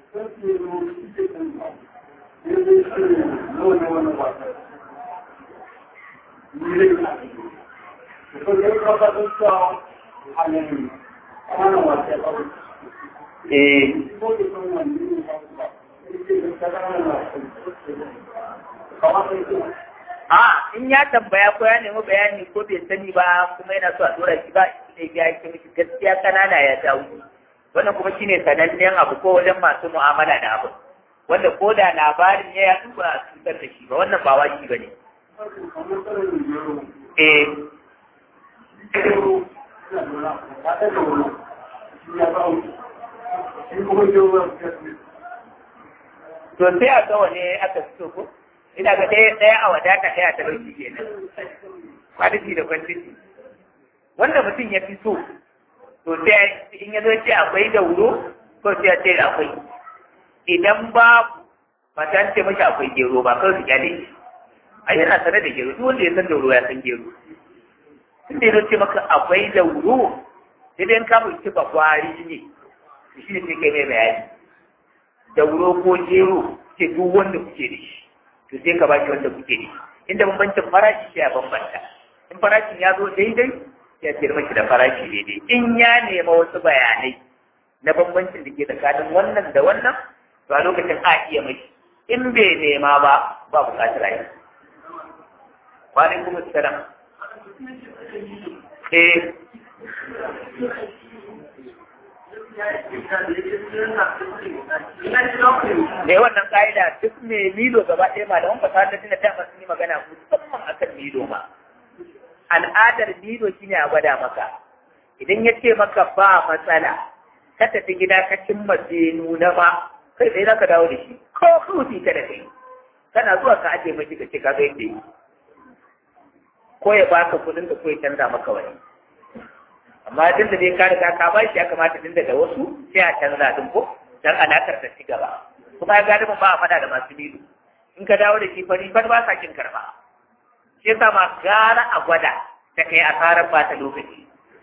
Eh. A in ya tambaya ko ya nemi bayani ko bai sani ba kuma yana so a dora shi ba ne ya ce miki gaskiya kanana ya dawo wannan kuma shine sanannen abu ko wajen masu mu'amala da abu wanda ko da labarin ya yaɗu ba a cutar da shi ba wannan ba wajibi ba ne eh to sai a ga wane aka fito ko ina ga ɗaya ɗaya a wadata ɗaya ta ɗauki kenan kwaliti da kwantiti wanda mutum ya fi so to sai in ya zo ce akwai da wuro ko sai ya ce akwai idan babu ba ta ce mashi akwai gero ba kawai su kyale shi a yana sanar da gero duk wanda ya san da wuro ya san gero tun da ya ce maka akwai da wuro sai dai ka mulki ba kwari ne shi ne sai kai mai bayani da wuro ko gero ce duk wanda kuke da shi to sai ka baki wanda kuke da shi inda bambancin farashi sai a bambanta in farashin ya zo daidai ya ce maki da farashi daidai in ya nema wasu bayanai na bambancin da ke tsakanin wannan da wannan to a lokacin a iya mai in bai nema ba ba bukatar a yi wani kuma salam eh ne wannan ka'ida duk mai milo gaba ɗaya ma da wani fasahar da tuna dama sun yi magana musamman akan milo ma al'adar milo shine a gwada maka idan ya ce maka ba matsala ka tafi gida ka cimma bai nuna ba kai tsaye za ka dawo da shi ko kawai ka da kai kana zuwa ka ajiye mai ka ce ka ga yadda yi ko ya baka kudin ka ko ya canza maka wani amma duk da dai ka riga ka ba shi ya kamata tun da wasu sai a canza din ko dan alakar ta ci gaba kuma ya gani ba a fada da masu milo in ka dawo da shi fari far ba sa kin karba shi yasa ma gara a gwada ta kai asarar ba ta lokaci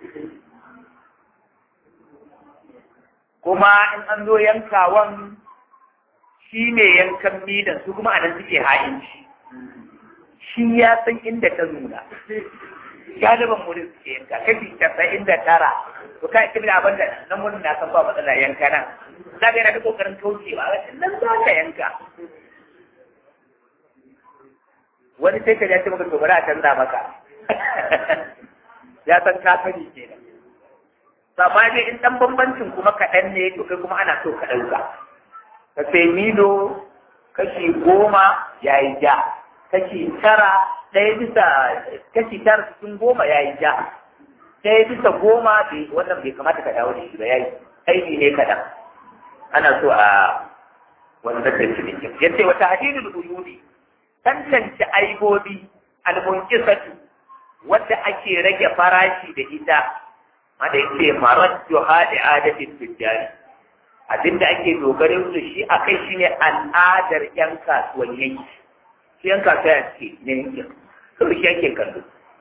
kuma in an zo yankawan shi ne yankan midan su kuma anan suke ha'inci shi ya san inda ta nuna galiban wurin suke yanka kashi casa'in da tara to kai kimi da abin da nan wurin na san ba matsala yanka nan za ka yana da kokarin kaucewa nan za ka yanka wani sai ka ya ce maka to bari a canza maka ya san ka sani kenan amma dai in dan bambancin kuma kaɗan ne to kai kuma ana so ka ɗauka ka sai milo kashi goma ya yi ja kashi tara ɗaya bisa kashi tara cikin goma ya yi ja ɗaya bisa goma wannan bai kamata ka dawo da shi ba ya yi aiki ne kaɗan ana so a wannan da cinikin ya ce wata hadidul uyuni tantance aibobi almunkisatu wadda ake rage farashi da ita wanda yake maraddu hadi adatin tujjari abinda ake dogare su shi akai shine al'adar yan kasuwan yanki su yan kasuwa ce ne yankin kawai shi yake kallo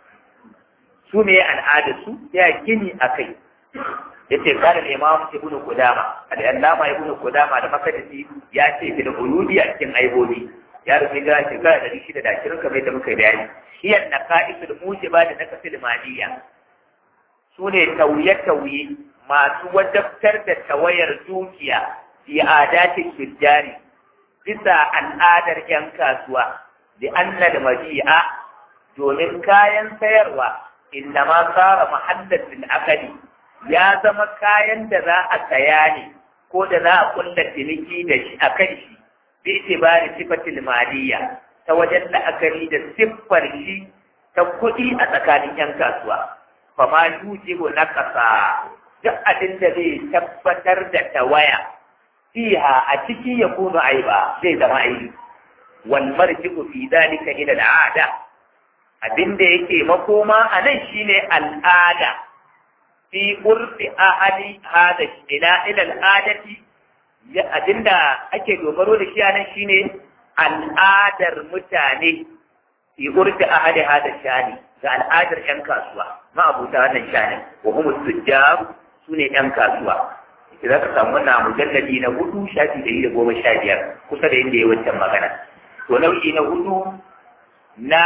su ne al'adar su ya gini akai yace kana imam ibnu qudama al-allama ibnu qudama da makadisi ya ce fil uludi a cikin aibobi ya rufe ga shekara da shida da ashirin kamar yadda muka bayani hiyan na ka'isul mujiba da na kasil maliya su ne tauye-tauye masu wadabtar da tawayar dukiya fi adatin tujjari bisa al'adar yan kasuwa da anna da mabi'a domin kayan sayarwa inda ma tsara mahallatin akali ya zama kayan da za a saya ne ko da za a kulla ciniki da shi a kan shi bi itibari sifatil maliya ta wajen la'akari da siffar shi ta kuɗi a tsakanin yan kasuwa fa ma yujibu naqasa duk abin da zai tabbatar da tawaya fiha a ciki ya kunu aiba zai zama aibi wal marji'u fi dalika ila al'ada abin da yake makoma a nan shine al'ada fi urfi ahli hada ila ila al'adati abinda ake dogaro da shi a nan shine al'adar mutane fi urfi ahli hada shani ga al'adar yan kasuwa ma abuta wannan shani wa hum tujjar sune yan kasuwa za ka samu wannan mujalladi na hudu shafi da yi da goma sha biyar kusa da inda ya wancan magana to nau'i na hudu na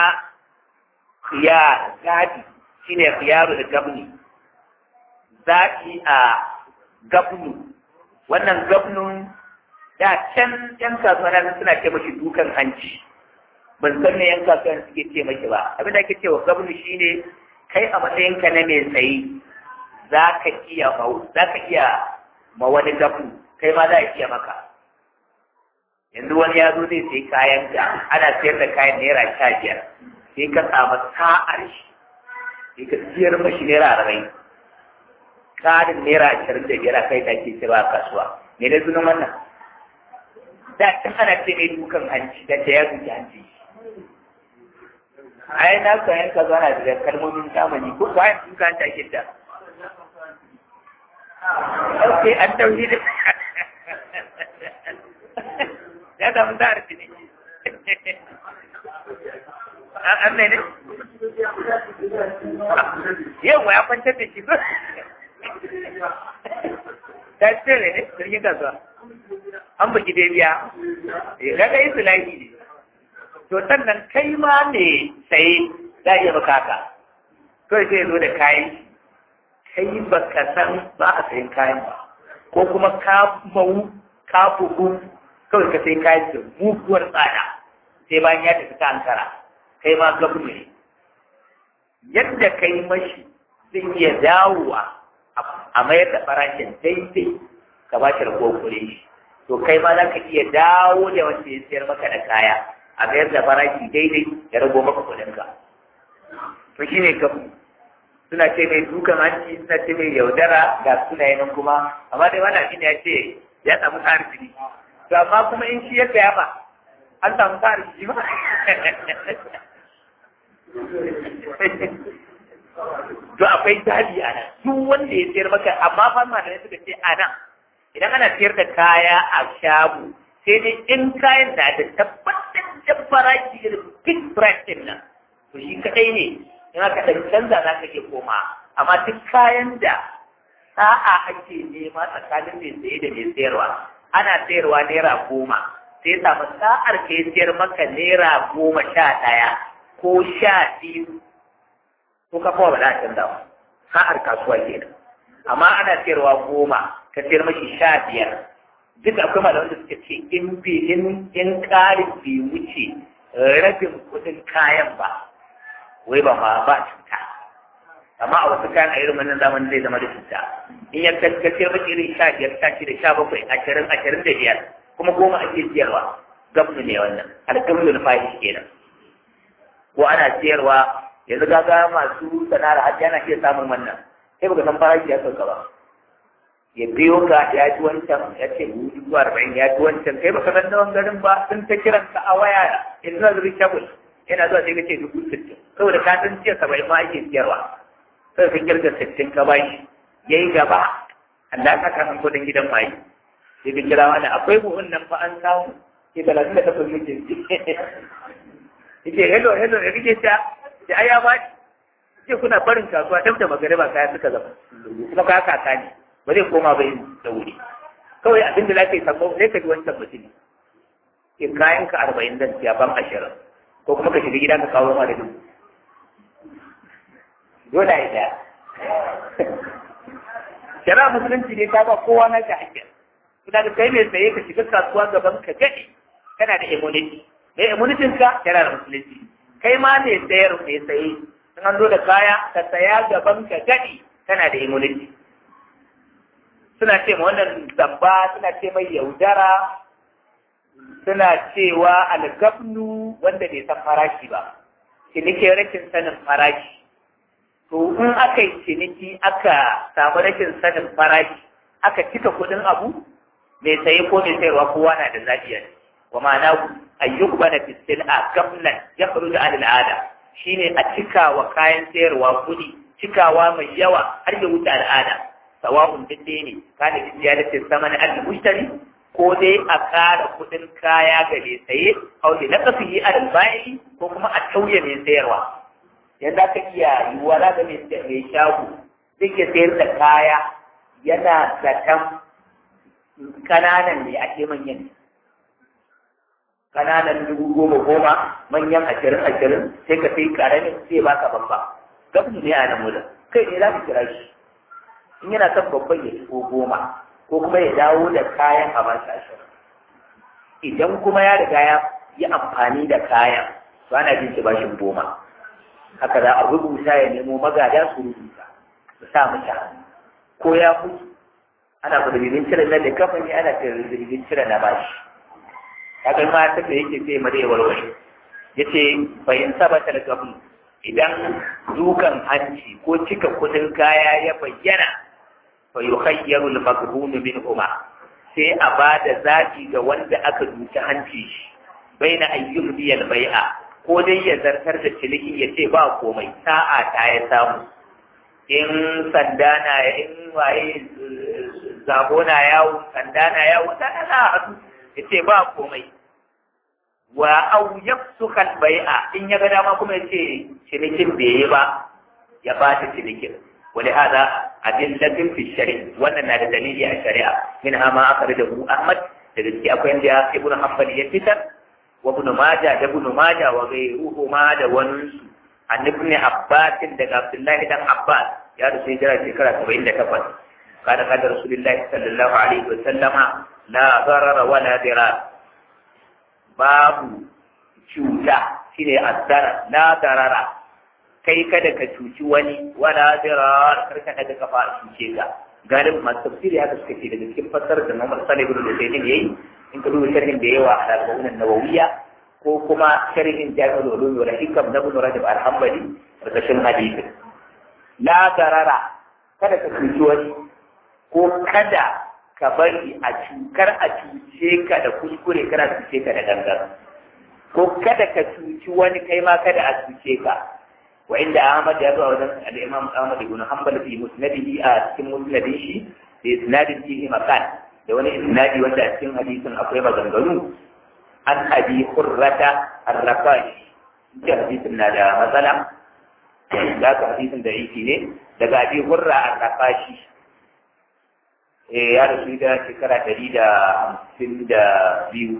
khiyar zaɓi shine khiyaru da gabni zaɓi a gabnu wannan gabnun da can yan kasuwa na suna ce mashi dukan hanci ban san me yan kasuwa suke ce mashi ba abin da ake cewa gabnu shine kai a matsayinka na mai tsayi za ka iya za ka iya ma wani gabnu kai ma za a iya maka yanzu wani ya zo zai sai kayan ka ana sayar da kayan naira sha biyar sai ka samu sa'ar shi sai ka siyar mashi naira arba'in ƙarin naira ashirin da biyar a kai da ke sira a kasuwa me da sunan wannan da can ana ce mai dukan hanci da ta ya duki hanci ai na kayan ka zana da kalmomin zamani ko bayan duka hanci ake da ok an tauhi da ya samu ta harfi ne an ne ne yau ya kwantar da shi ba ta tsere ne jirgin kasuwa an baki dai biya kaga yi sulahi ne to sannan kai ma ne sai za a iya baka haka kawai sai zo da kayan kai ba ka san ba a sayin kayan ba ko kuma ka mau ka bugu kawai ka sai kayan da muguwar tsada sai bayan ya tafi ta ankara kai ma gabu ne yadda kai mashi zai iya dawowa a mayar da farashin daidai ka ba shi ragowar kuɗi shi to kai ma za ka iya dawo da wanda ya sayar maka da kaya a mayar da farashi daidai ya rago maka kuɗinka to shi ne gabu suna ce mai dukan hanci suna ce mai yaudara ga sunaye nan kuma amma dai wani abin ya ce ya samu arziki to amma kuma in shi ya saya ba an samu arziki ba to akwai dadi a nan duk wanda ya sayar maka amma fa malamai suka ce a nan idan ana sayar da kaya a shago sai dai in kayan na da tabbataccen farashi da big price din nan to shi kadai ne in aka ɗan canza za ka iya koma amma duk kayan da sa'a ake nema tsakanin mai saye da mai sayarwa ana sayarwa naira goma sai samu sa'ar ka sayar maka naira goma sha ɗaya ko sha biyu ko ka kowa ba za a canza ba sa'ar kasuwa kenan amma ana sayarwa goma ka sayar mashi sha biyar duk akwai malaman da suka ce in bi in in ƙarin bai wuce rabin kuɗin kayan ba wai ba ma ba cuta amma a wasu kayan a irin wannan zamanin zai zama da cuta in ya kaskaciyar maki irin sha biyar sha shida sha bakwai ashirin ashirin da biyar kuma goma ake siyarwa gabnu ne wannan alƙamlu na fahish kenan ko ana siyarwa yanzu gaga masu sana'ar hajji ana iya samun wannan sai baka san farashi ya sauka ba ya biyo ka ya ji wancan ya ce dubu arba'in ya ji wancan kai baka san nawan garin ba sun ta kiran ka a waya in zuwa zuri shabul yana zuwa sai ka ce dubu sittin saboda ka san jiya saba'in ma ake siyarwa sai ka kirga sittin ka bashi ya yi gaba Allah ka kan kudin gidan mai sai ka kira wani akwai buhun nan fa an samu ke talatin da takwas muke yake hello hello ya kike ta da ai ya ba ce kuna barin kasuwa dab da magariba kaya suka zama kuma kaya kaka ne ba zai koma bai da wuri kawai abin da za ka yi sako sai ka ji wancan mutum ke kayan ka arba'in dan siya ban ashirin ko kuma ka shiga gida ka kawo ma da dubu dole a yi daya shari'a musulunci ne ta ba kowa na ta hakkin kuma da kai mai tsaye ka shiga kasuwa gaban ka gani kana da immunity mai immunity ka yana da musulunci kai ma ne sayar mai tsaye in an zo da kaya ka saya gaban ka gani kana da immunity suna ce ma wannan zamba suna ce mai yaudara suna cewa algabnu wanda bai san farashi ba ciniki rashin sanin farashi to in aka yi ciniki aka samu rashin sanin farashi aka cika kuɗin abu mai saye ko mai sayarwa kowa na da zaɓiya wa ma'ana ayyuk bana fistil a gabnan ya faru da al'ada shine a cika wa kayan sayarwa kuɗi cikawa mai yawa har ya wuce al'ada sawa'un dinde ne kana da ziyaratin sama na al-mushtari ko dai a ƙara kuɗin kaya ga mai saye au da naqsihi al-ba'i ko kuma a tauye mai sayarwa yanda aka iya yiwuwa za ga mai shago zai iya sayar da kaya yana zaton kananan ne ake manyan kananan dubu goma goma manyan ashirin ashirin sai ka sai karamin sai baka babba gabni ne a nan wurin kai ne za ka kira shi in yana son babban ya shigo goma ko kuma ya dawo da kayan a bashi ashirin idan kuma ya riga ya yi amfani da kayan to ana jin shi bashin goma haka za a rubuta ya nemo magada su rubuta su sa mashi hannu ko ya mutu ana kudurgin cire na da kafani ana kudurgin cire na bashi kaga ma ta da yake sai mare warware yace bayin sabata da gabu idan dukan hanci ko cika kudin kaya ya bayyana fa yukhayyaru al-maghbun minhuma sai a ba da zaɓi ga wanda aka duki hanci shi baina ayyum biyal bai'a ko dai ya zartar da ciniki ya ce ba komai sa'a ta ya samu in sanda na in waye zabo na yawo sanda na yawo ta na haɗu ya ce ba komai wa au yafsuka bai'a in ya ga dama kuma ya ce cinikin bai yi ba ya ba ta cinikin wani hada adillatin fi shari'a wannan na da dalili a shari'a min ma aka da hu ahmad da gaske akwai inda ibn hanbal ya fitar wa ibn majah da ibn majah wa ghayruhu ma da wani su an ibn abbas daga abdullahi dan abbas ya rufe hijira shekara 78 قال قال رسول الله صلى الله عليه وسلم لا ضرر ولا ضرار babu cuta shine addara la darara kai kada ka cuci wani wala dirar kar ka daga kafa a cuce ka galib masu tafsiri haka suka ce daga cikin fassarar da Muhammad Salih ibn Husayn yayi in ka duba sharhin da yawa a al nawawiyya ko kuma sharhin Jami'ul Ulum wal Hikam na Ibn Rajab al-Hanbali karkashin hadisi la darara kada ka cuci wani ko kada ka bari a cukar a cuce ka da kuskure kana cuce ka da gangan ko kada ka cuci wani kai ma kada a cuce ka wa inda Ahmad ya zuwa wajen al-Imam Ahmad ibn Hanbal fi musnadihi a cikin musnadin shi da isnadin fihi makan da wani isnadi wanda a cikin hadisin akwai maganganu an abi hurrata ar-rafashi da hadisin na da matsala da ka hadisin da yake ne daga abi hurra ar-rafashi ya rasu da shekara ɗari da hamsin da biyu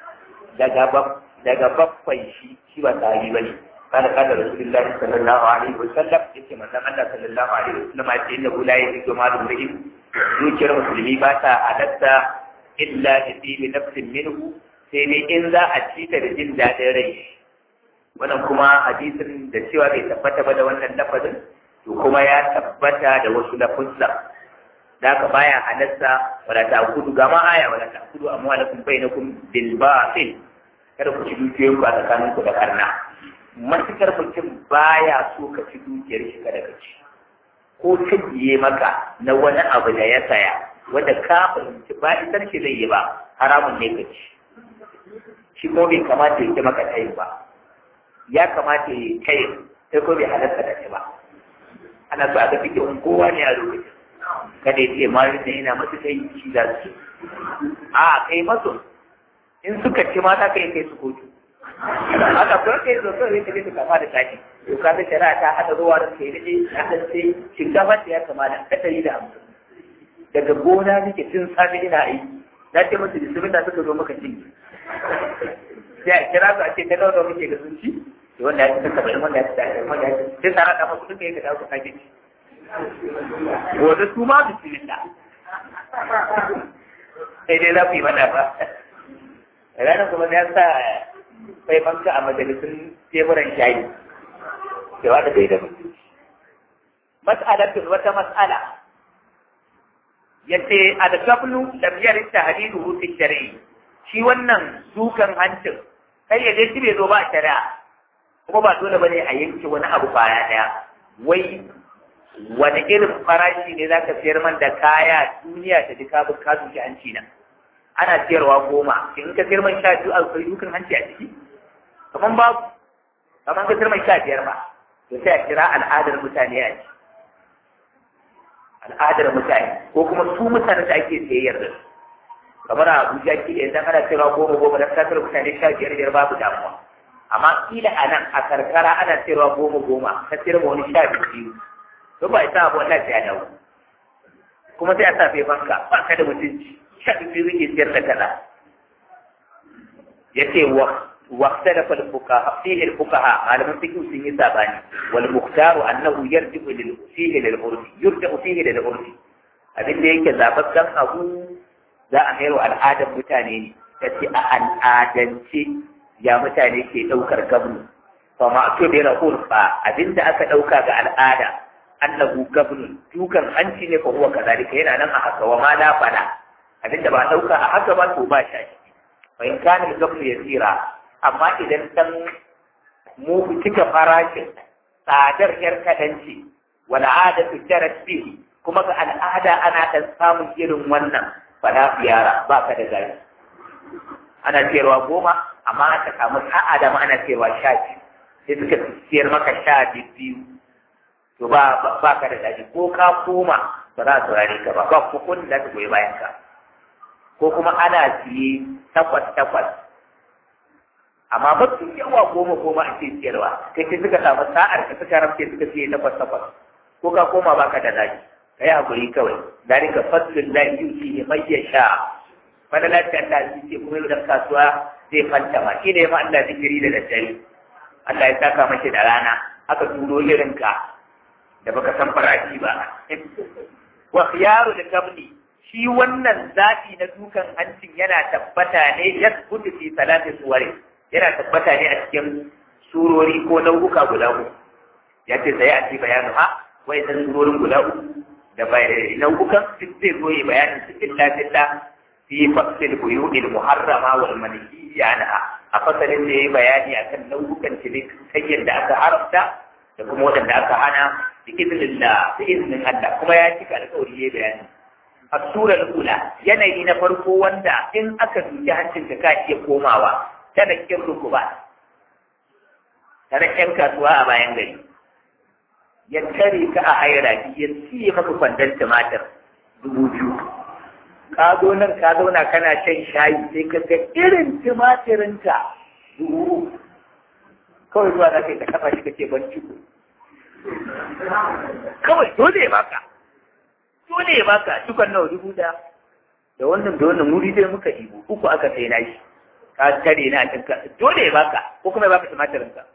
daga bakwai shi shi ba sahabi ba ne kada kada rasulullahi sallallahu alaihi wa sallam yake manzon Allah sallallahu alaihi wa sallam ya ce inna la yajidu ma dumri'in zuciyar musulmi ba ta halatta illa bi bi nafsin minhu sai dai in za a ci ta da jin daɗin rai wannan kuma hadisin da cewa bai tabbata ba da wannan lafazin to kuma ya tabbata da wasu lafuzza da haka baya halatta wala ta kudu ga ma aya wala ta kudu amma lakum bainakum bil batil kada ku ci dukiyoyin ku a tsakanin ku da karna matukar mutum baya so ka ci dukiyar shi kada ka ci ko tajiye maka na wani abu da ya saya wanda ka fahimci ba isar shi zai yi ba haramun ne ka ci shi ko bai kamata ya ci maka tayin ba ya kamata ya kai sai ko bai halatta da ci ba ana so a ga fikin kowa ne a lokacin kada ya ce mari da yana masu kai shi za su a kai masu in suka ci mata kai kai su kotu haka kuma kai zo kawai ka je ka kama da taki to ka ga shari'a ta hada ruwa da kai da na dan sai shinkafa ta ya kama da ɗari da hamsin daga gona nake tun safe ina aiki na ce musu bismillah suka zo maka cinye sai a kira su a ce ta nawa muke da sun ci wanda ya ci ta saba'in wanda ya ci ta wanda ya ci sai tsara da masu duka ya ka dawo ka kage ci gobe su ma bismillah sai dai za ku yi mana ba ranar kuma ya sa sai banka a majalisun teburan shayi cewa da bai da mutunci mas'alatun wata mas'ala yace al-qablu lam yarid tahdiduhu fi shar'i shi wannan dukan hancin kai ya dai shi bai zo ba shari'a kuma ba dole bane a yanke wani abu baya daya wai wani irin farashi ne za ka siyar man da kaya duniya ta duka bin kasu ki hanci na ana siyarwa goma in ka siyar man sha biyu a kai dukan hanci a ciki kaman babu kaman ka siyar man sha biyar ba to sai a kira al'adar mutane a ci al'adar mutane ko kuma su mutane da ake siyayyar da su kamar a Abuja ki idan ana siyarwa goma goma da kasar mutane sha biyar biyar babu damuwa amma kila a nan a karkara ana siyarwa goma goma ka siyar ma wani sha biyu to ba isa abu Allah ya dawo kuma sai a sa fai banka ba ka da mutunci sha biyu yake siyar da kaza yace wa واختلف الفقهاء فيه الفقهاء على من فيه سن ساباني والمختار انه يرجع لل... فيه للعرف يرجع فيه للعرف abin da yake zababben abu za a mayar wa al'adar mutane ne ta ce a al'adance ya mutane ke ɗaukar gabnu fa ma to da urfa abin da aka ɗauka ga al'ada annahu gabnun dukan hanci ne fa huwa kazalika yana nan a haka wa ma la fala abinda ba dauka a haka ba to ba shi fa in kana al-gabnu yasira amma idan dan mu cika farashin tsadar yar kadanci wal adatu jarat bihi kuma ga al'ada ana dan samun irin wannan fala fiyara ba ka da gari ana cewa goma amma aka samu sa'a da ma ana cewa sha biyu sai suka siyar maka sha biyu to ba ba ka da daji ko ka koma ba za a saurare ka ba ba ko kun da ta goyi bayan ka ko kuma ana siye takwas takwas amma mafi yawa goma goma a ce siyarwa kai sai suka samu sa'ar ka suka ramke suka siye takwas takwas ko ka koma ba ka da daji ka yi hakuri kawai dalika faslun la yuti mai yasha fadala ta Allah shi ce kuma da kasuwa zai fanta ma shi ne ma Allah zikiri da daddare Allah ya saka mashi da rana aka turo irin ka da baka san farashi ba wa khiyaru da kabli shi wannan zafi na dukan hancin yana tabbata ne ya kudu fi salati suwari yana tabbata ne a cikin surori ko nau'uka guda uku ya ce sai a ci bayanu ha wai san surorin guda uku da nau'ukan duk zai zo yi bayanin su illa illa fi fasil buyu'il muharrama wal manhiyya anha a fasalin da yayi bayani akan nau'ukan cinikayyar da aka haramta da kuma waɗanda aka hana da izinin da da izinin Allah kuma ya cika alƙawari yayi bayani a surar ula yanayi na farko wanda in aka duki hancin da ka iya komawa ta da kin rukuba ta da ƴan kasuwa a bayan gari ya tare ka a haira ya siye maka kwandon tumatir dubu biyu ka zo nan ka zauna kana shan shayi sai ka ga irin tumatirinka dubu kawai zuwa za ka yi ta kafa shi kake ban ciko kawai dole ya baka dole ya baka cikon nawa dubu da da wannan da wannan wuri dai muka ibo uku aka sai na shi ka tare na cin ka dole ya baka ko kuma ya baka tumatirinka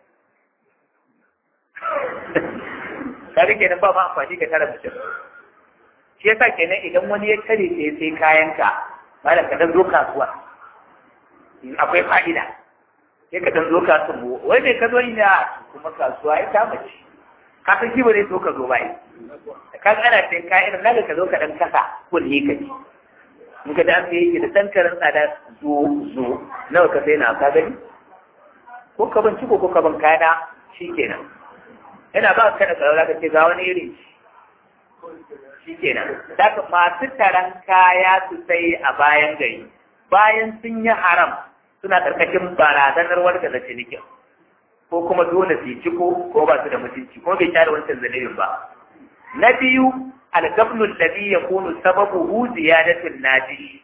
ka rike nan ba ma amfani ka tara mutum shi yasa kenan idan wani ya tare sai sai kayanka malam ka dan zo kasuwa akwai fa'ida sai ka dan zo kasuwa wai me ka zo ina kuma kasuwa ya kama ci ka san shi ba zai so ka zo bai ka ga ana sai ka irin naga ka zo ka dan kasa kulli ka ci in ka dan sai da dan karin tsada zo zo nawa ka sai na ka gani ko ka ban ciko ko ka ban kayana shikenan yana ba ka da tsaro zaka ce ga wani iri shi kenan daga masu taron kaya su sai a bayan gari bayan sun yi haram suna ƙarƙashin barazanar warga da cinikin ko kuma dole su yi ciko ko ba su da mutunci ko bai share wancan zanibin ba na biyu algabnu alladhi yakunu sababuhu ziyadatul naji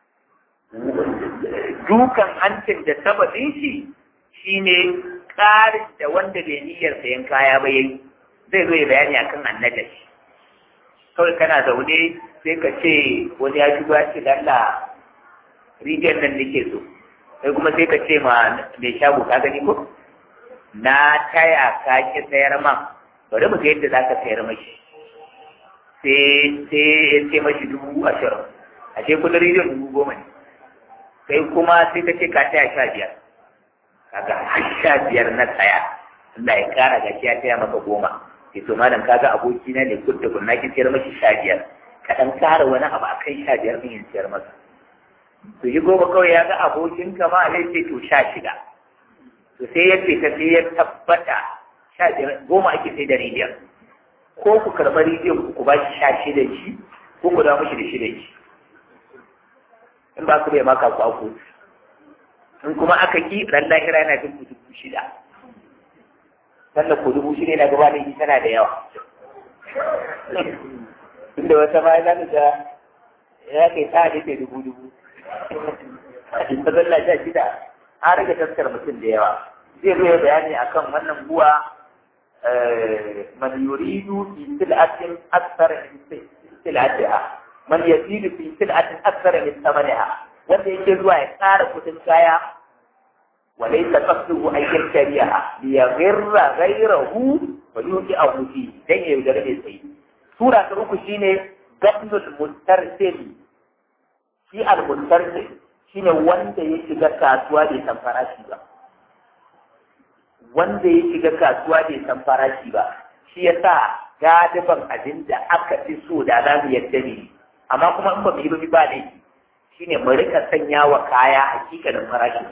dukan hancin da sababin shi shine ƙarin da wanda bai niyyar sayan kaya ba yayi zai zo ya bayani akan annajashi kawai kana zaune sai ka ce wani ya shigo ya ce lalla rijiyar nan nake so sai kuma sai ka ce ma mai shago ka gani ko na taya ka ki sayar man bari mu ga yadda za ka sayar mashi sai sai ya ce mashi dubu ashirin a ce kudin rijiyar dubu goma ne sai kuma sai ka ce ka taya sha biyar kaga har sha biyar na tsaya Allah ya kara gashi ya taya maka goma ke to malam kaga aboki na ne kudda kunna ki sayar mashi sha biyar ka dan kara wani abu akan sha biyar din yin sayar masa to yi goma kawai ya ga abokin ka ma zai ce to sha shida to sai ya fita sai ya tabbata sha biyar goma ake sai da rijiyar ko ku karɓi rijiyar ku ba shi sha shida shi ko ku dawo mashi da shida shi in ba ku bai maka ku aku in kuma aka ki ran lahira yana jin dubu shida sannan ko dubu shida yana gaba da tana da yawa inda wata ma za ta ya kai ta da ke dubu dubu in ta zalla sha shida an rage taskar mutum da yawa zai zo ya bayani akan wannan buwa man yuridu fi sil'atin akthar min sil'atiha man yazidu fi sil'atin akthar min thamaniha wanda yake zuwa ya ƙara kudin kaya وليس قصده أن يشتريها ليغر غيره ويوقعه فيه دين يوجد السيد سورة أخرى شيني قبل المسترسل shi al-mustarsil shine wanda ya shiga kasuwa bai san farashi ba wanda ya shiga kasuwa bai san farashi ba shi yasa galiban abin da aka fi so da za mu yadda ne amma kuma in ba mu yi ba ba laifi shine mu rika sanya wa kaya hakikanin farashin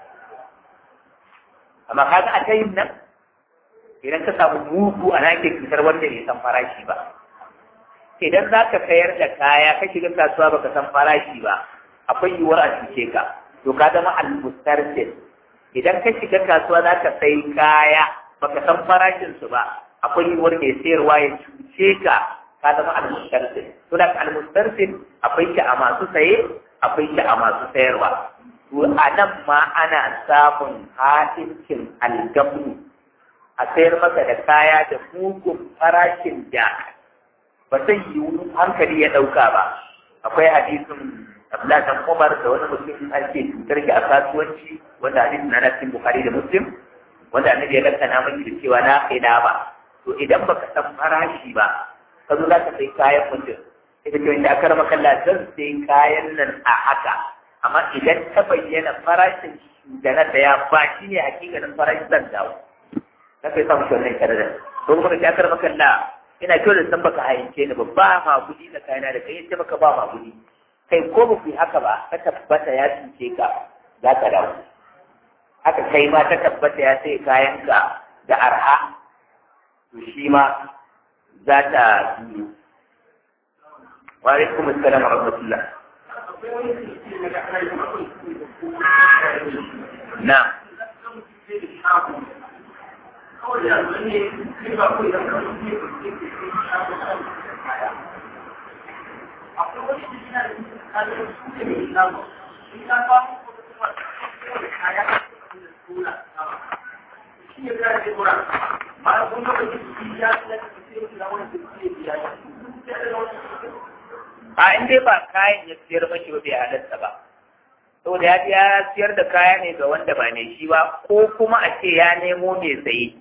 amma kaga a tayin nan idan ka samu mugu a nake cutar wanda bai san farashi ba idan za ka sayar da kaya ka shiga kasuwa baka san farashi ba akwai yiwuwar a cuce ka to ka zama almustarsil idan ka shiga kasuwa za ka sai kaya baka san farashin su ba akwai yiwuwar mai sayarwa ya cuce ka ka zama almustarsil to da almustarsil akwai shi a masu saye akwai shi a masu sayarwa to a nan ma ana samun ha'incin algabu a sayar maka da kaya da mugun farashin da ba zai yiwu hankali ya ɗauka ba akwai hadisin Abdullahi dan Umar da wani mutum an ce cutar ki a kasuwanci wanda hadisin na cikin Bukhari da Muslim wanda annabi ya lakana miki da cewa na kai da ba to idan baka san farashi ba ka zo za ka sai kayan mutum ita ce wanda aka rama kalla zan sai kayan nan a haka amma idan ta bayyana farashin da na saya ba shi ne hakikanin farashin zan dawo na kai samu shi wannan kyarar to kuma da aka rama kalla ina kyau da san baka hayance ni ba ba ma gudi da kayana da kai yace baka ba ma gudi kai ko ba ku yi haka ba ka tabbata ya cuce ka za ka dawo haka kai ma ta tabbata ya sai kayanka da arha to shi ma za ta biyu wa alaikum assalam wa rahmatullah na a inda ba kayan ya siyar mashi ba bai halatta ba saboda ya ya siyar da kaya ne ga wanda ba ne shi ba ko kuma a ce ya nemo mai saye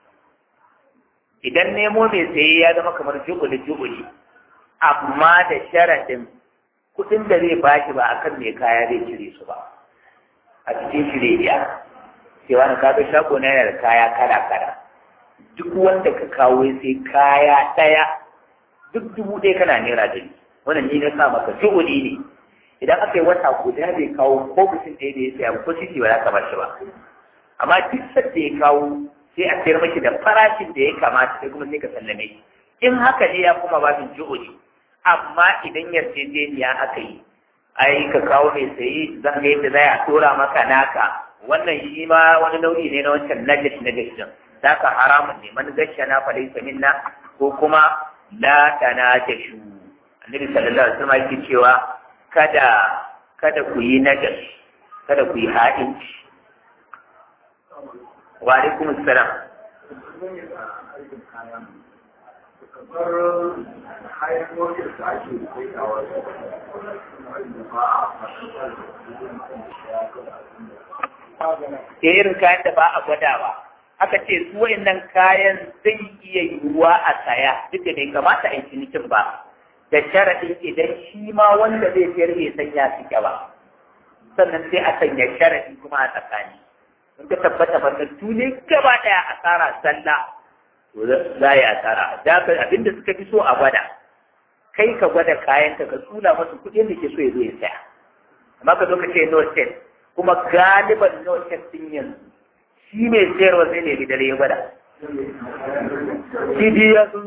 idan nemo mai saye ya zama kamar jubuli jubuli amma da sharadin kuɗin da zai bashi ba akan mai kaya zai cire su ba a cikin shirya cewa na kaga shago na yana da kaya kala kala duk wanda ka kawo sai kaya ɗaya duk dubu ɗaya kana naira dari wannan ni na sa maka juhudi ne idan aka yi wata guda bai kawo ko mutum ɗaya da ya saya ko sisi ba za ka bashi ba amma duk sadda ya kawo sai a sayar maki da farashin da ya kamata sai kuma sai ka sallame shi in haka ne ya kuma babin juhudi amma idan yarjejeniya aka yi ai ka kawo mai sayi zan ga yadda za a tura maka naka wannan shi ma wani nau'i ne na wancan najash najash din zaka haramun ne man gashana fa laysa minna ko kuma la tanajashu annabi sallallahu alaihi wasallam yake cewa kada kada ku yi najas kada ku yi ha'inci wa alaikum assalam irin kayan da ba a gwadawa aka ce su wayannan kayan zai iya yiwuwa a saya duk da bai kamata a yi cinikin ba da sharaɗin idan shi ma wanda zai sayar bai sanya suke ba sannan sai a sanya sharaɗi kuma a tsakani in ka tabbata matattu ne gaba ɗaya asara sallah to za a yi asara da abinda suka fi so a gwada kai ka gwada kayan ka ka tsula masa kuɗin da ke so ya zo ya saya amma ka zo ka ce no set kuma galiban no set din yanzu shi mai sayarwa zai nemi dare ya gwada shi ya sun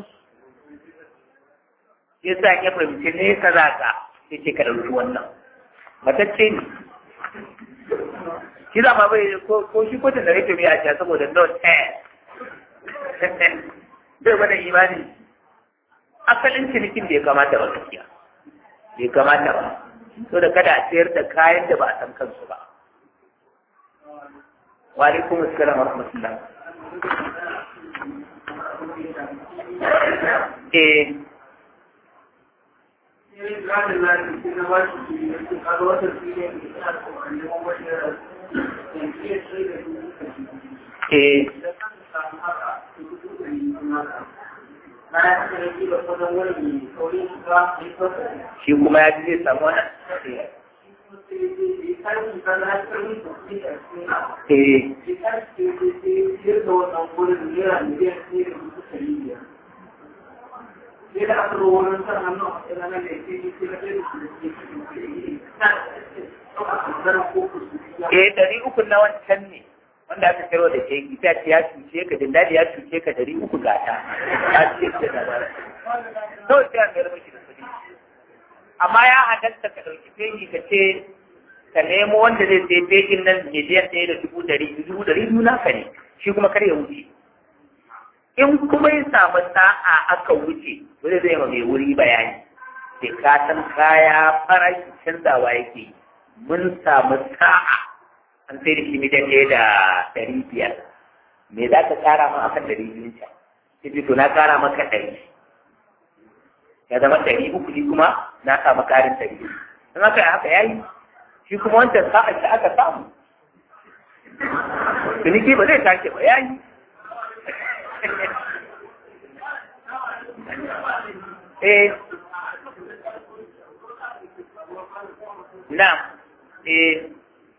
ya sa ya fahimci ne ka za ka sai ce ka ɗauki wannan matacce ne shi zama bai ko shi kotun da rike mai a saboda no ten bai gwada imani asalin cinikin bai kamata ba gaskiya bai kamata ba so da kada a sayar da kayan da ba a san kansu ba wa alaikum assalam wa rahmatullah eh Eh. Shi kuma ya ji zai samu wani? Eh. eh ɗari uku na wancan ne wanda aka kiro da ke ita ce ya cuce ka dindadi ya cuce ka ɗari uku ga ta ya ce ce da bara to sai an mayar miki da kuɗi amma ya halatta ka ɗauki fegi ka ce ka nemo wanda zai sai fegin nan miliyan ɗaya da dubu ɗari dubu ɗari biyu naka ne shi kuma kar ya wuce in kuma ya samu sa'a aka wuce wani zai ma mai wuri bayani sai ka san kaya farashi canzawa yake mun samu sa'a an sai da shi miliyan ɗaya da ɗari biyar me za ka ƙara ma akan ɗari biyun can sai to na ƙara maka ɗari ya zama ɗari uku ni kuma na samu ƙarin ɗari in haka ya haka yayi shi kuma wancan sa'a da aka samu ciniki ba zai tashi ba yayi eh na eh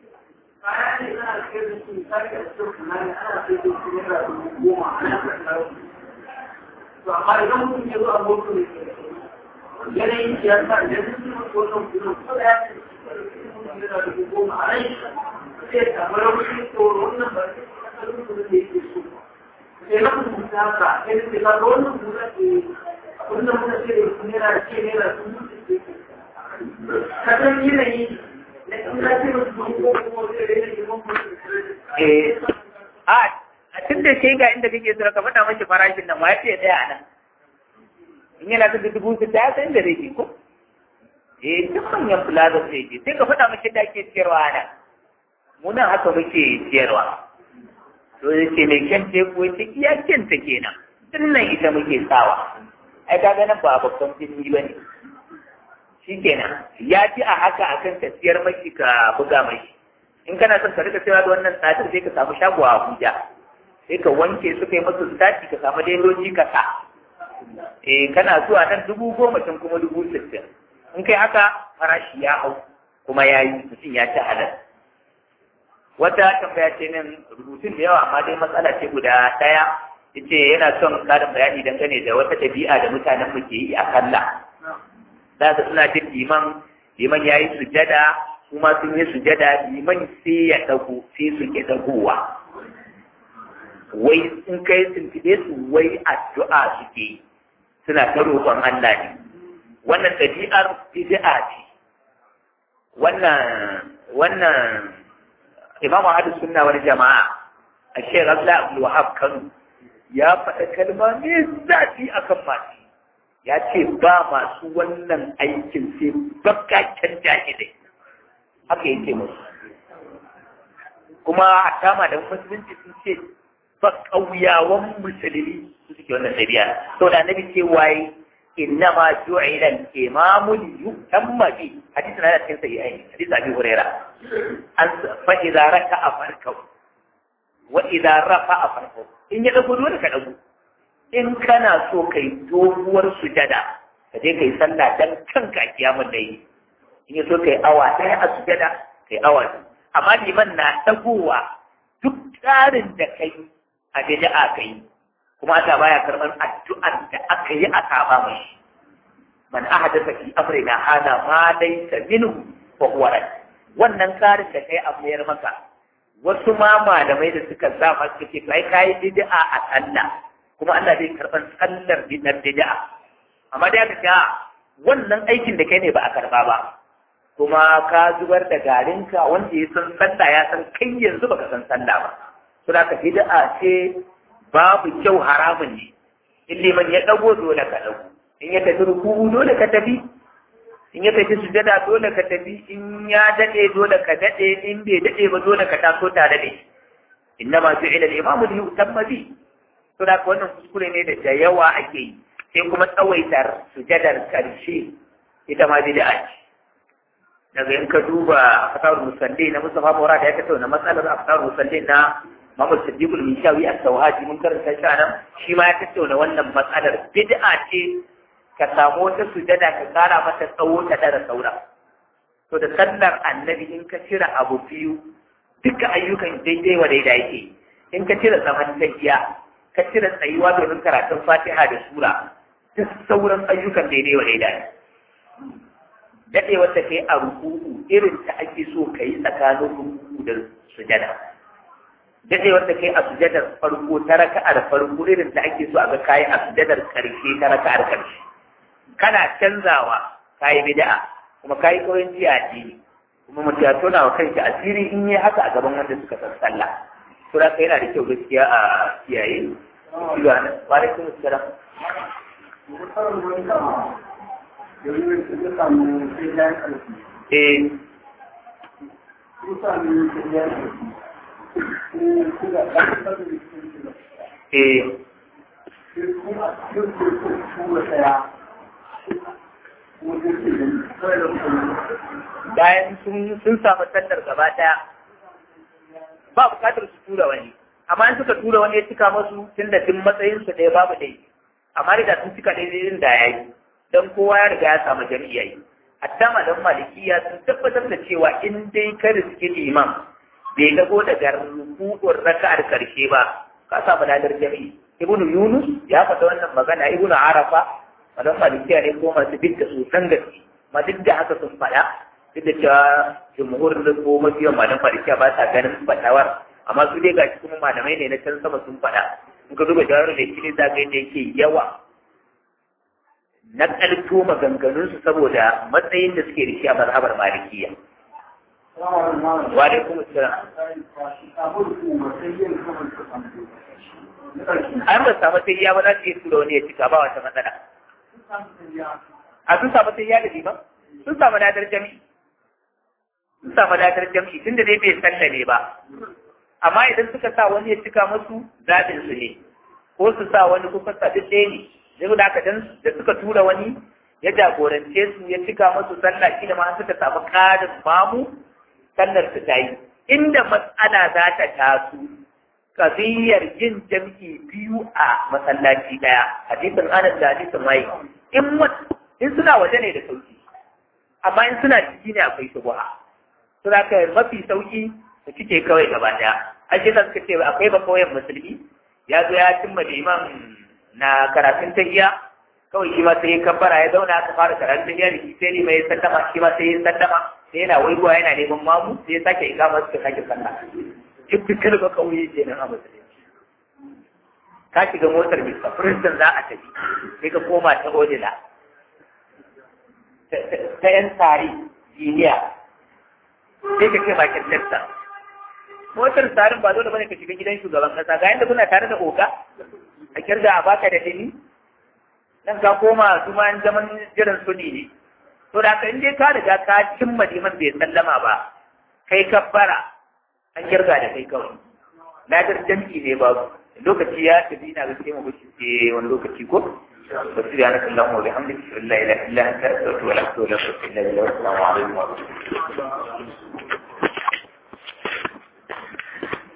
amma idan mutum ya zo a moto ne yanayin siyasa idan sun yi wannan kudin ko da ya ce yana da goma a rai sai samu rauni to wannan ba sai kasar kudin da yake so sai na kuma ta haka sai da ka ga wannan kudin ke wannan muna ce da kuma yana ce ne da sun mutu ka san yanayi na kuma ce da su ko kuma sai da yanayi mun eh a a tun da shi ga inda kake so ka faɗa mashi farashin nan ma ya ce ɗaya a nan in yana da dubu su ta san da rage ko eh duk manyan plaza sai je sai ka faɗa mashi da ake siyarwa a nan mu nan haka muke siyarwa to ya ce mai kyan ce ko ta iya kyan ta kenan tun nan ita muke sawa ai ka nan ba babban birni ba ne shi kenan ya ji a haka akan ka siyar mashi ka buga mashi in kana son ka rika sayar da wannan tsadar sai ka samu shago a Abuja sai ka wanke su kai masu sati ka samu dailoji ka sa eh kana zuwa nan dubu goma can kuma dubu sittin in kai haka farashi ya hau kuma ya yi mutum ya ci halal wata tambaya ce nan rubutun da yawa amma dai matsala ce guda ɗaya yace yana son ƙarin bayani dangane da wata ɗabi'a da mutanen mu ke yi a kalla da suna jin liman liman ya yi sujada kuma sun yi sujada liman sai ya dago sai su ke dagowa wai in kai tuntube su wai addu'a suke suna ta roƙon Allah ne wannan ɗabi'ar bid'a ce wannan wannan Imam Ahmad Sunna wal Jama'a a Sheikh Abdullah Abdul Wahab Kano ya faɗa kalma ne zafi akan masu ya ce ba masu wannan aikin sai bakakken jahilai haka yake musu kuma a kama da musulunci sun ce ba ƙauyawan musulmi su suke wannan ɗabi'a to da annabi ce waye inna ma ju'ila al-imamu li yutamma bi hadisi na cikin sahihaini hadisi abi huraira an fa idza raka'a farkau wa idza rafa'a farkau in ya dago dole ka dago in kana so kai doguwar sujada ka je kai sallah dan kanka kiyamul layli in ya so kai awa ɗaya a sujada kai awa amma liman na ɗagowa duk tsarin da kai a bid'a kai kuma Allah baya karɓar addu'ar da aka yi a saba mai man ahadatha fi amrina hada ma laysa minhu fa huwa rad wannan tsarin da kai a mayar maka wasu ma malamai da suka sa masu ce kai kai bid'a a sallah kuma Allah zai karɓar sallar bid'a amma da aka wannan aikin da kai ne ba a karɓa ba kuma ka zubar da garinka wanda ya san sallah ya san kai yanzu baka san sallah ba to da ka bid'a ce babu kyau haramun ne in liman ya dago dole ka dago in ya tafi ruku'u dole ka tafi in ya tafi sujada dole ka tafi in ya dade dole ka dade in bai dade ba dole ka taso tare da shi inna ma ju'ila al-imamu li yutamma bi to da wannan kuskure ne da da yawa ake yi sai kuma tsawaitar sujadar karshe ita ma bid'a ce daga in ka duba aftar musalli na Mustafa Murad ya tattauna matsalar aftar musalli na Muhammad Siddiq al-Mishawi as-Sawhaji mun karanta shi nan shi ma ya tattauna wannan matsalar bid'a ce ka samu wata sujada ka kara mata tsawo ta dara saura to da sallar annabi in ka cire abu biyu duka ayyukan daidai wa daidai yake in ka cire zaman tafiya ka cire tsayuwa domin karatun Fatiha da sura duk sauran ayyukan daidai wa daidai dadewar da kai a ruku'u irin ta ake so kai tsakanin ruku'u da sujada dadewar da kai a sujadar farko ta raka'ar farko irin ta ake so a ga kai a sujadar karshe ta raka'ar karshe kana canzawa kai bid'a kuma kai koyon jiya addini kuma mutum ya tona wa kanshi asiri in yi haka a gaban wanda suka san sallah to da yana da kyau gaskiya a kiyaye wa alaikum assalam eh eh bayan sun samu sandar gaba daya ba bukatar su tura wani amma in suka tura wani ya cika masu tun da tun matsayin su ɗaya babu dai amma da sun cika daidai da ya yi don kowa ya riga ya samu jami'a yi hatta malam malikiya sun tabbatar da cewa in dai ka riski liman bai dago daga rukun raka'ar karshe ba ka samu ladar jami'i ibnu yunus ya faɗa wannan magana ibnu arafa malam malikiya ne ko masu duk da sosan gaske ma duk da haka sun faɗa duk da cewa jumhur da ko mafiyan malam malikiya ba sa ganin fatawar amma su dai gashi kuma malamai ne na can sama sun faɗa in ka duba jawar da shi ne za ga yadda yake yawa na ƙarto maganganunsu saboda matsayin da suke da shi a mazhabar malikiya. Wa alaikum assalam. An ba samu sai ya ba za su yi tura wani ya cika ba wata matsala. A sun samu sai ya da liman? Sun samu ladar jami'i. Sun samu ladar jami'i tunda dai bai sallame ba. Amma idan suka sa wani ya cika musu zaɓin su ne. Ko su sa wani kuka sa duk ɗaya ne. zai da aka dan da suka tura wani ya jagorance su ya cika musu sallah shi da ma suka samu ƙarin mamu sallar su ta yi inda matsala za ta taso kabiyar yin jam'i biyu a masallaci ɗaya hadisin anas da hadisin mai in in suna waje ne da sauki amma in suna ciki ne akwai shubha to da kai mafi sauki su cike kawai gaba ɗaya ashe da suka ce akwai bakawai musulmi ya zo ya cimma liman na karatun tahiya kawai shi ma sai ya kabbara ya zauna aka fara karatun tahiya da shi sai ne mai sallama shi ma sai ya sallama sai yana waigowa yana neman mamu sai ya sake ikama suka sake sallah duk dukkan ba kauye ke nan a musulunci ka shiga motar Mr. Princeton za a tafi sai ka koma ta Odila ta yan tsari jiniya sai ka ce bakin Texas motar tsarin ba dole bane ka shiga gidan shugaban kasa ga yanda kuna tare da oga a kirga a baka da dini nan ka koma su ma zaman jiran suni ne to da ka inda ka riga ka cimma liman bai sallama ba kai kabbara an kirga da kai kawai ladar jam'i ne ba lokaci ya tafi ina ga sai mu bace wani lokaci ko سبحانك اللهم وبحمدك لا اله الا انت استغفرك واتوب اليك والسلام عليكم ورحمه الله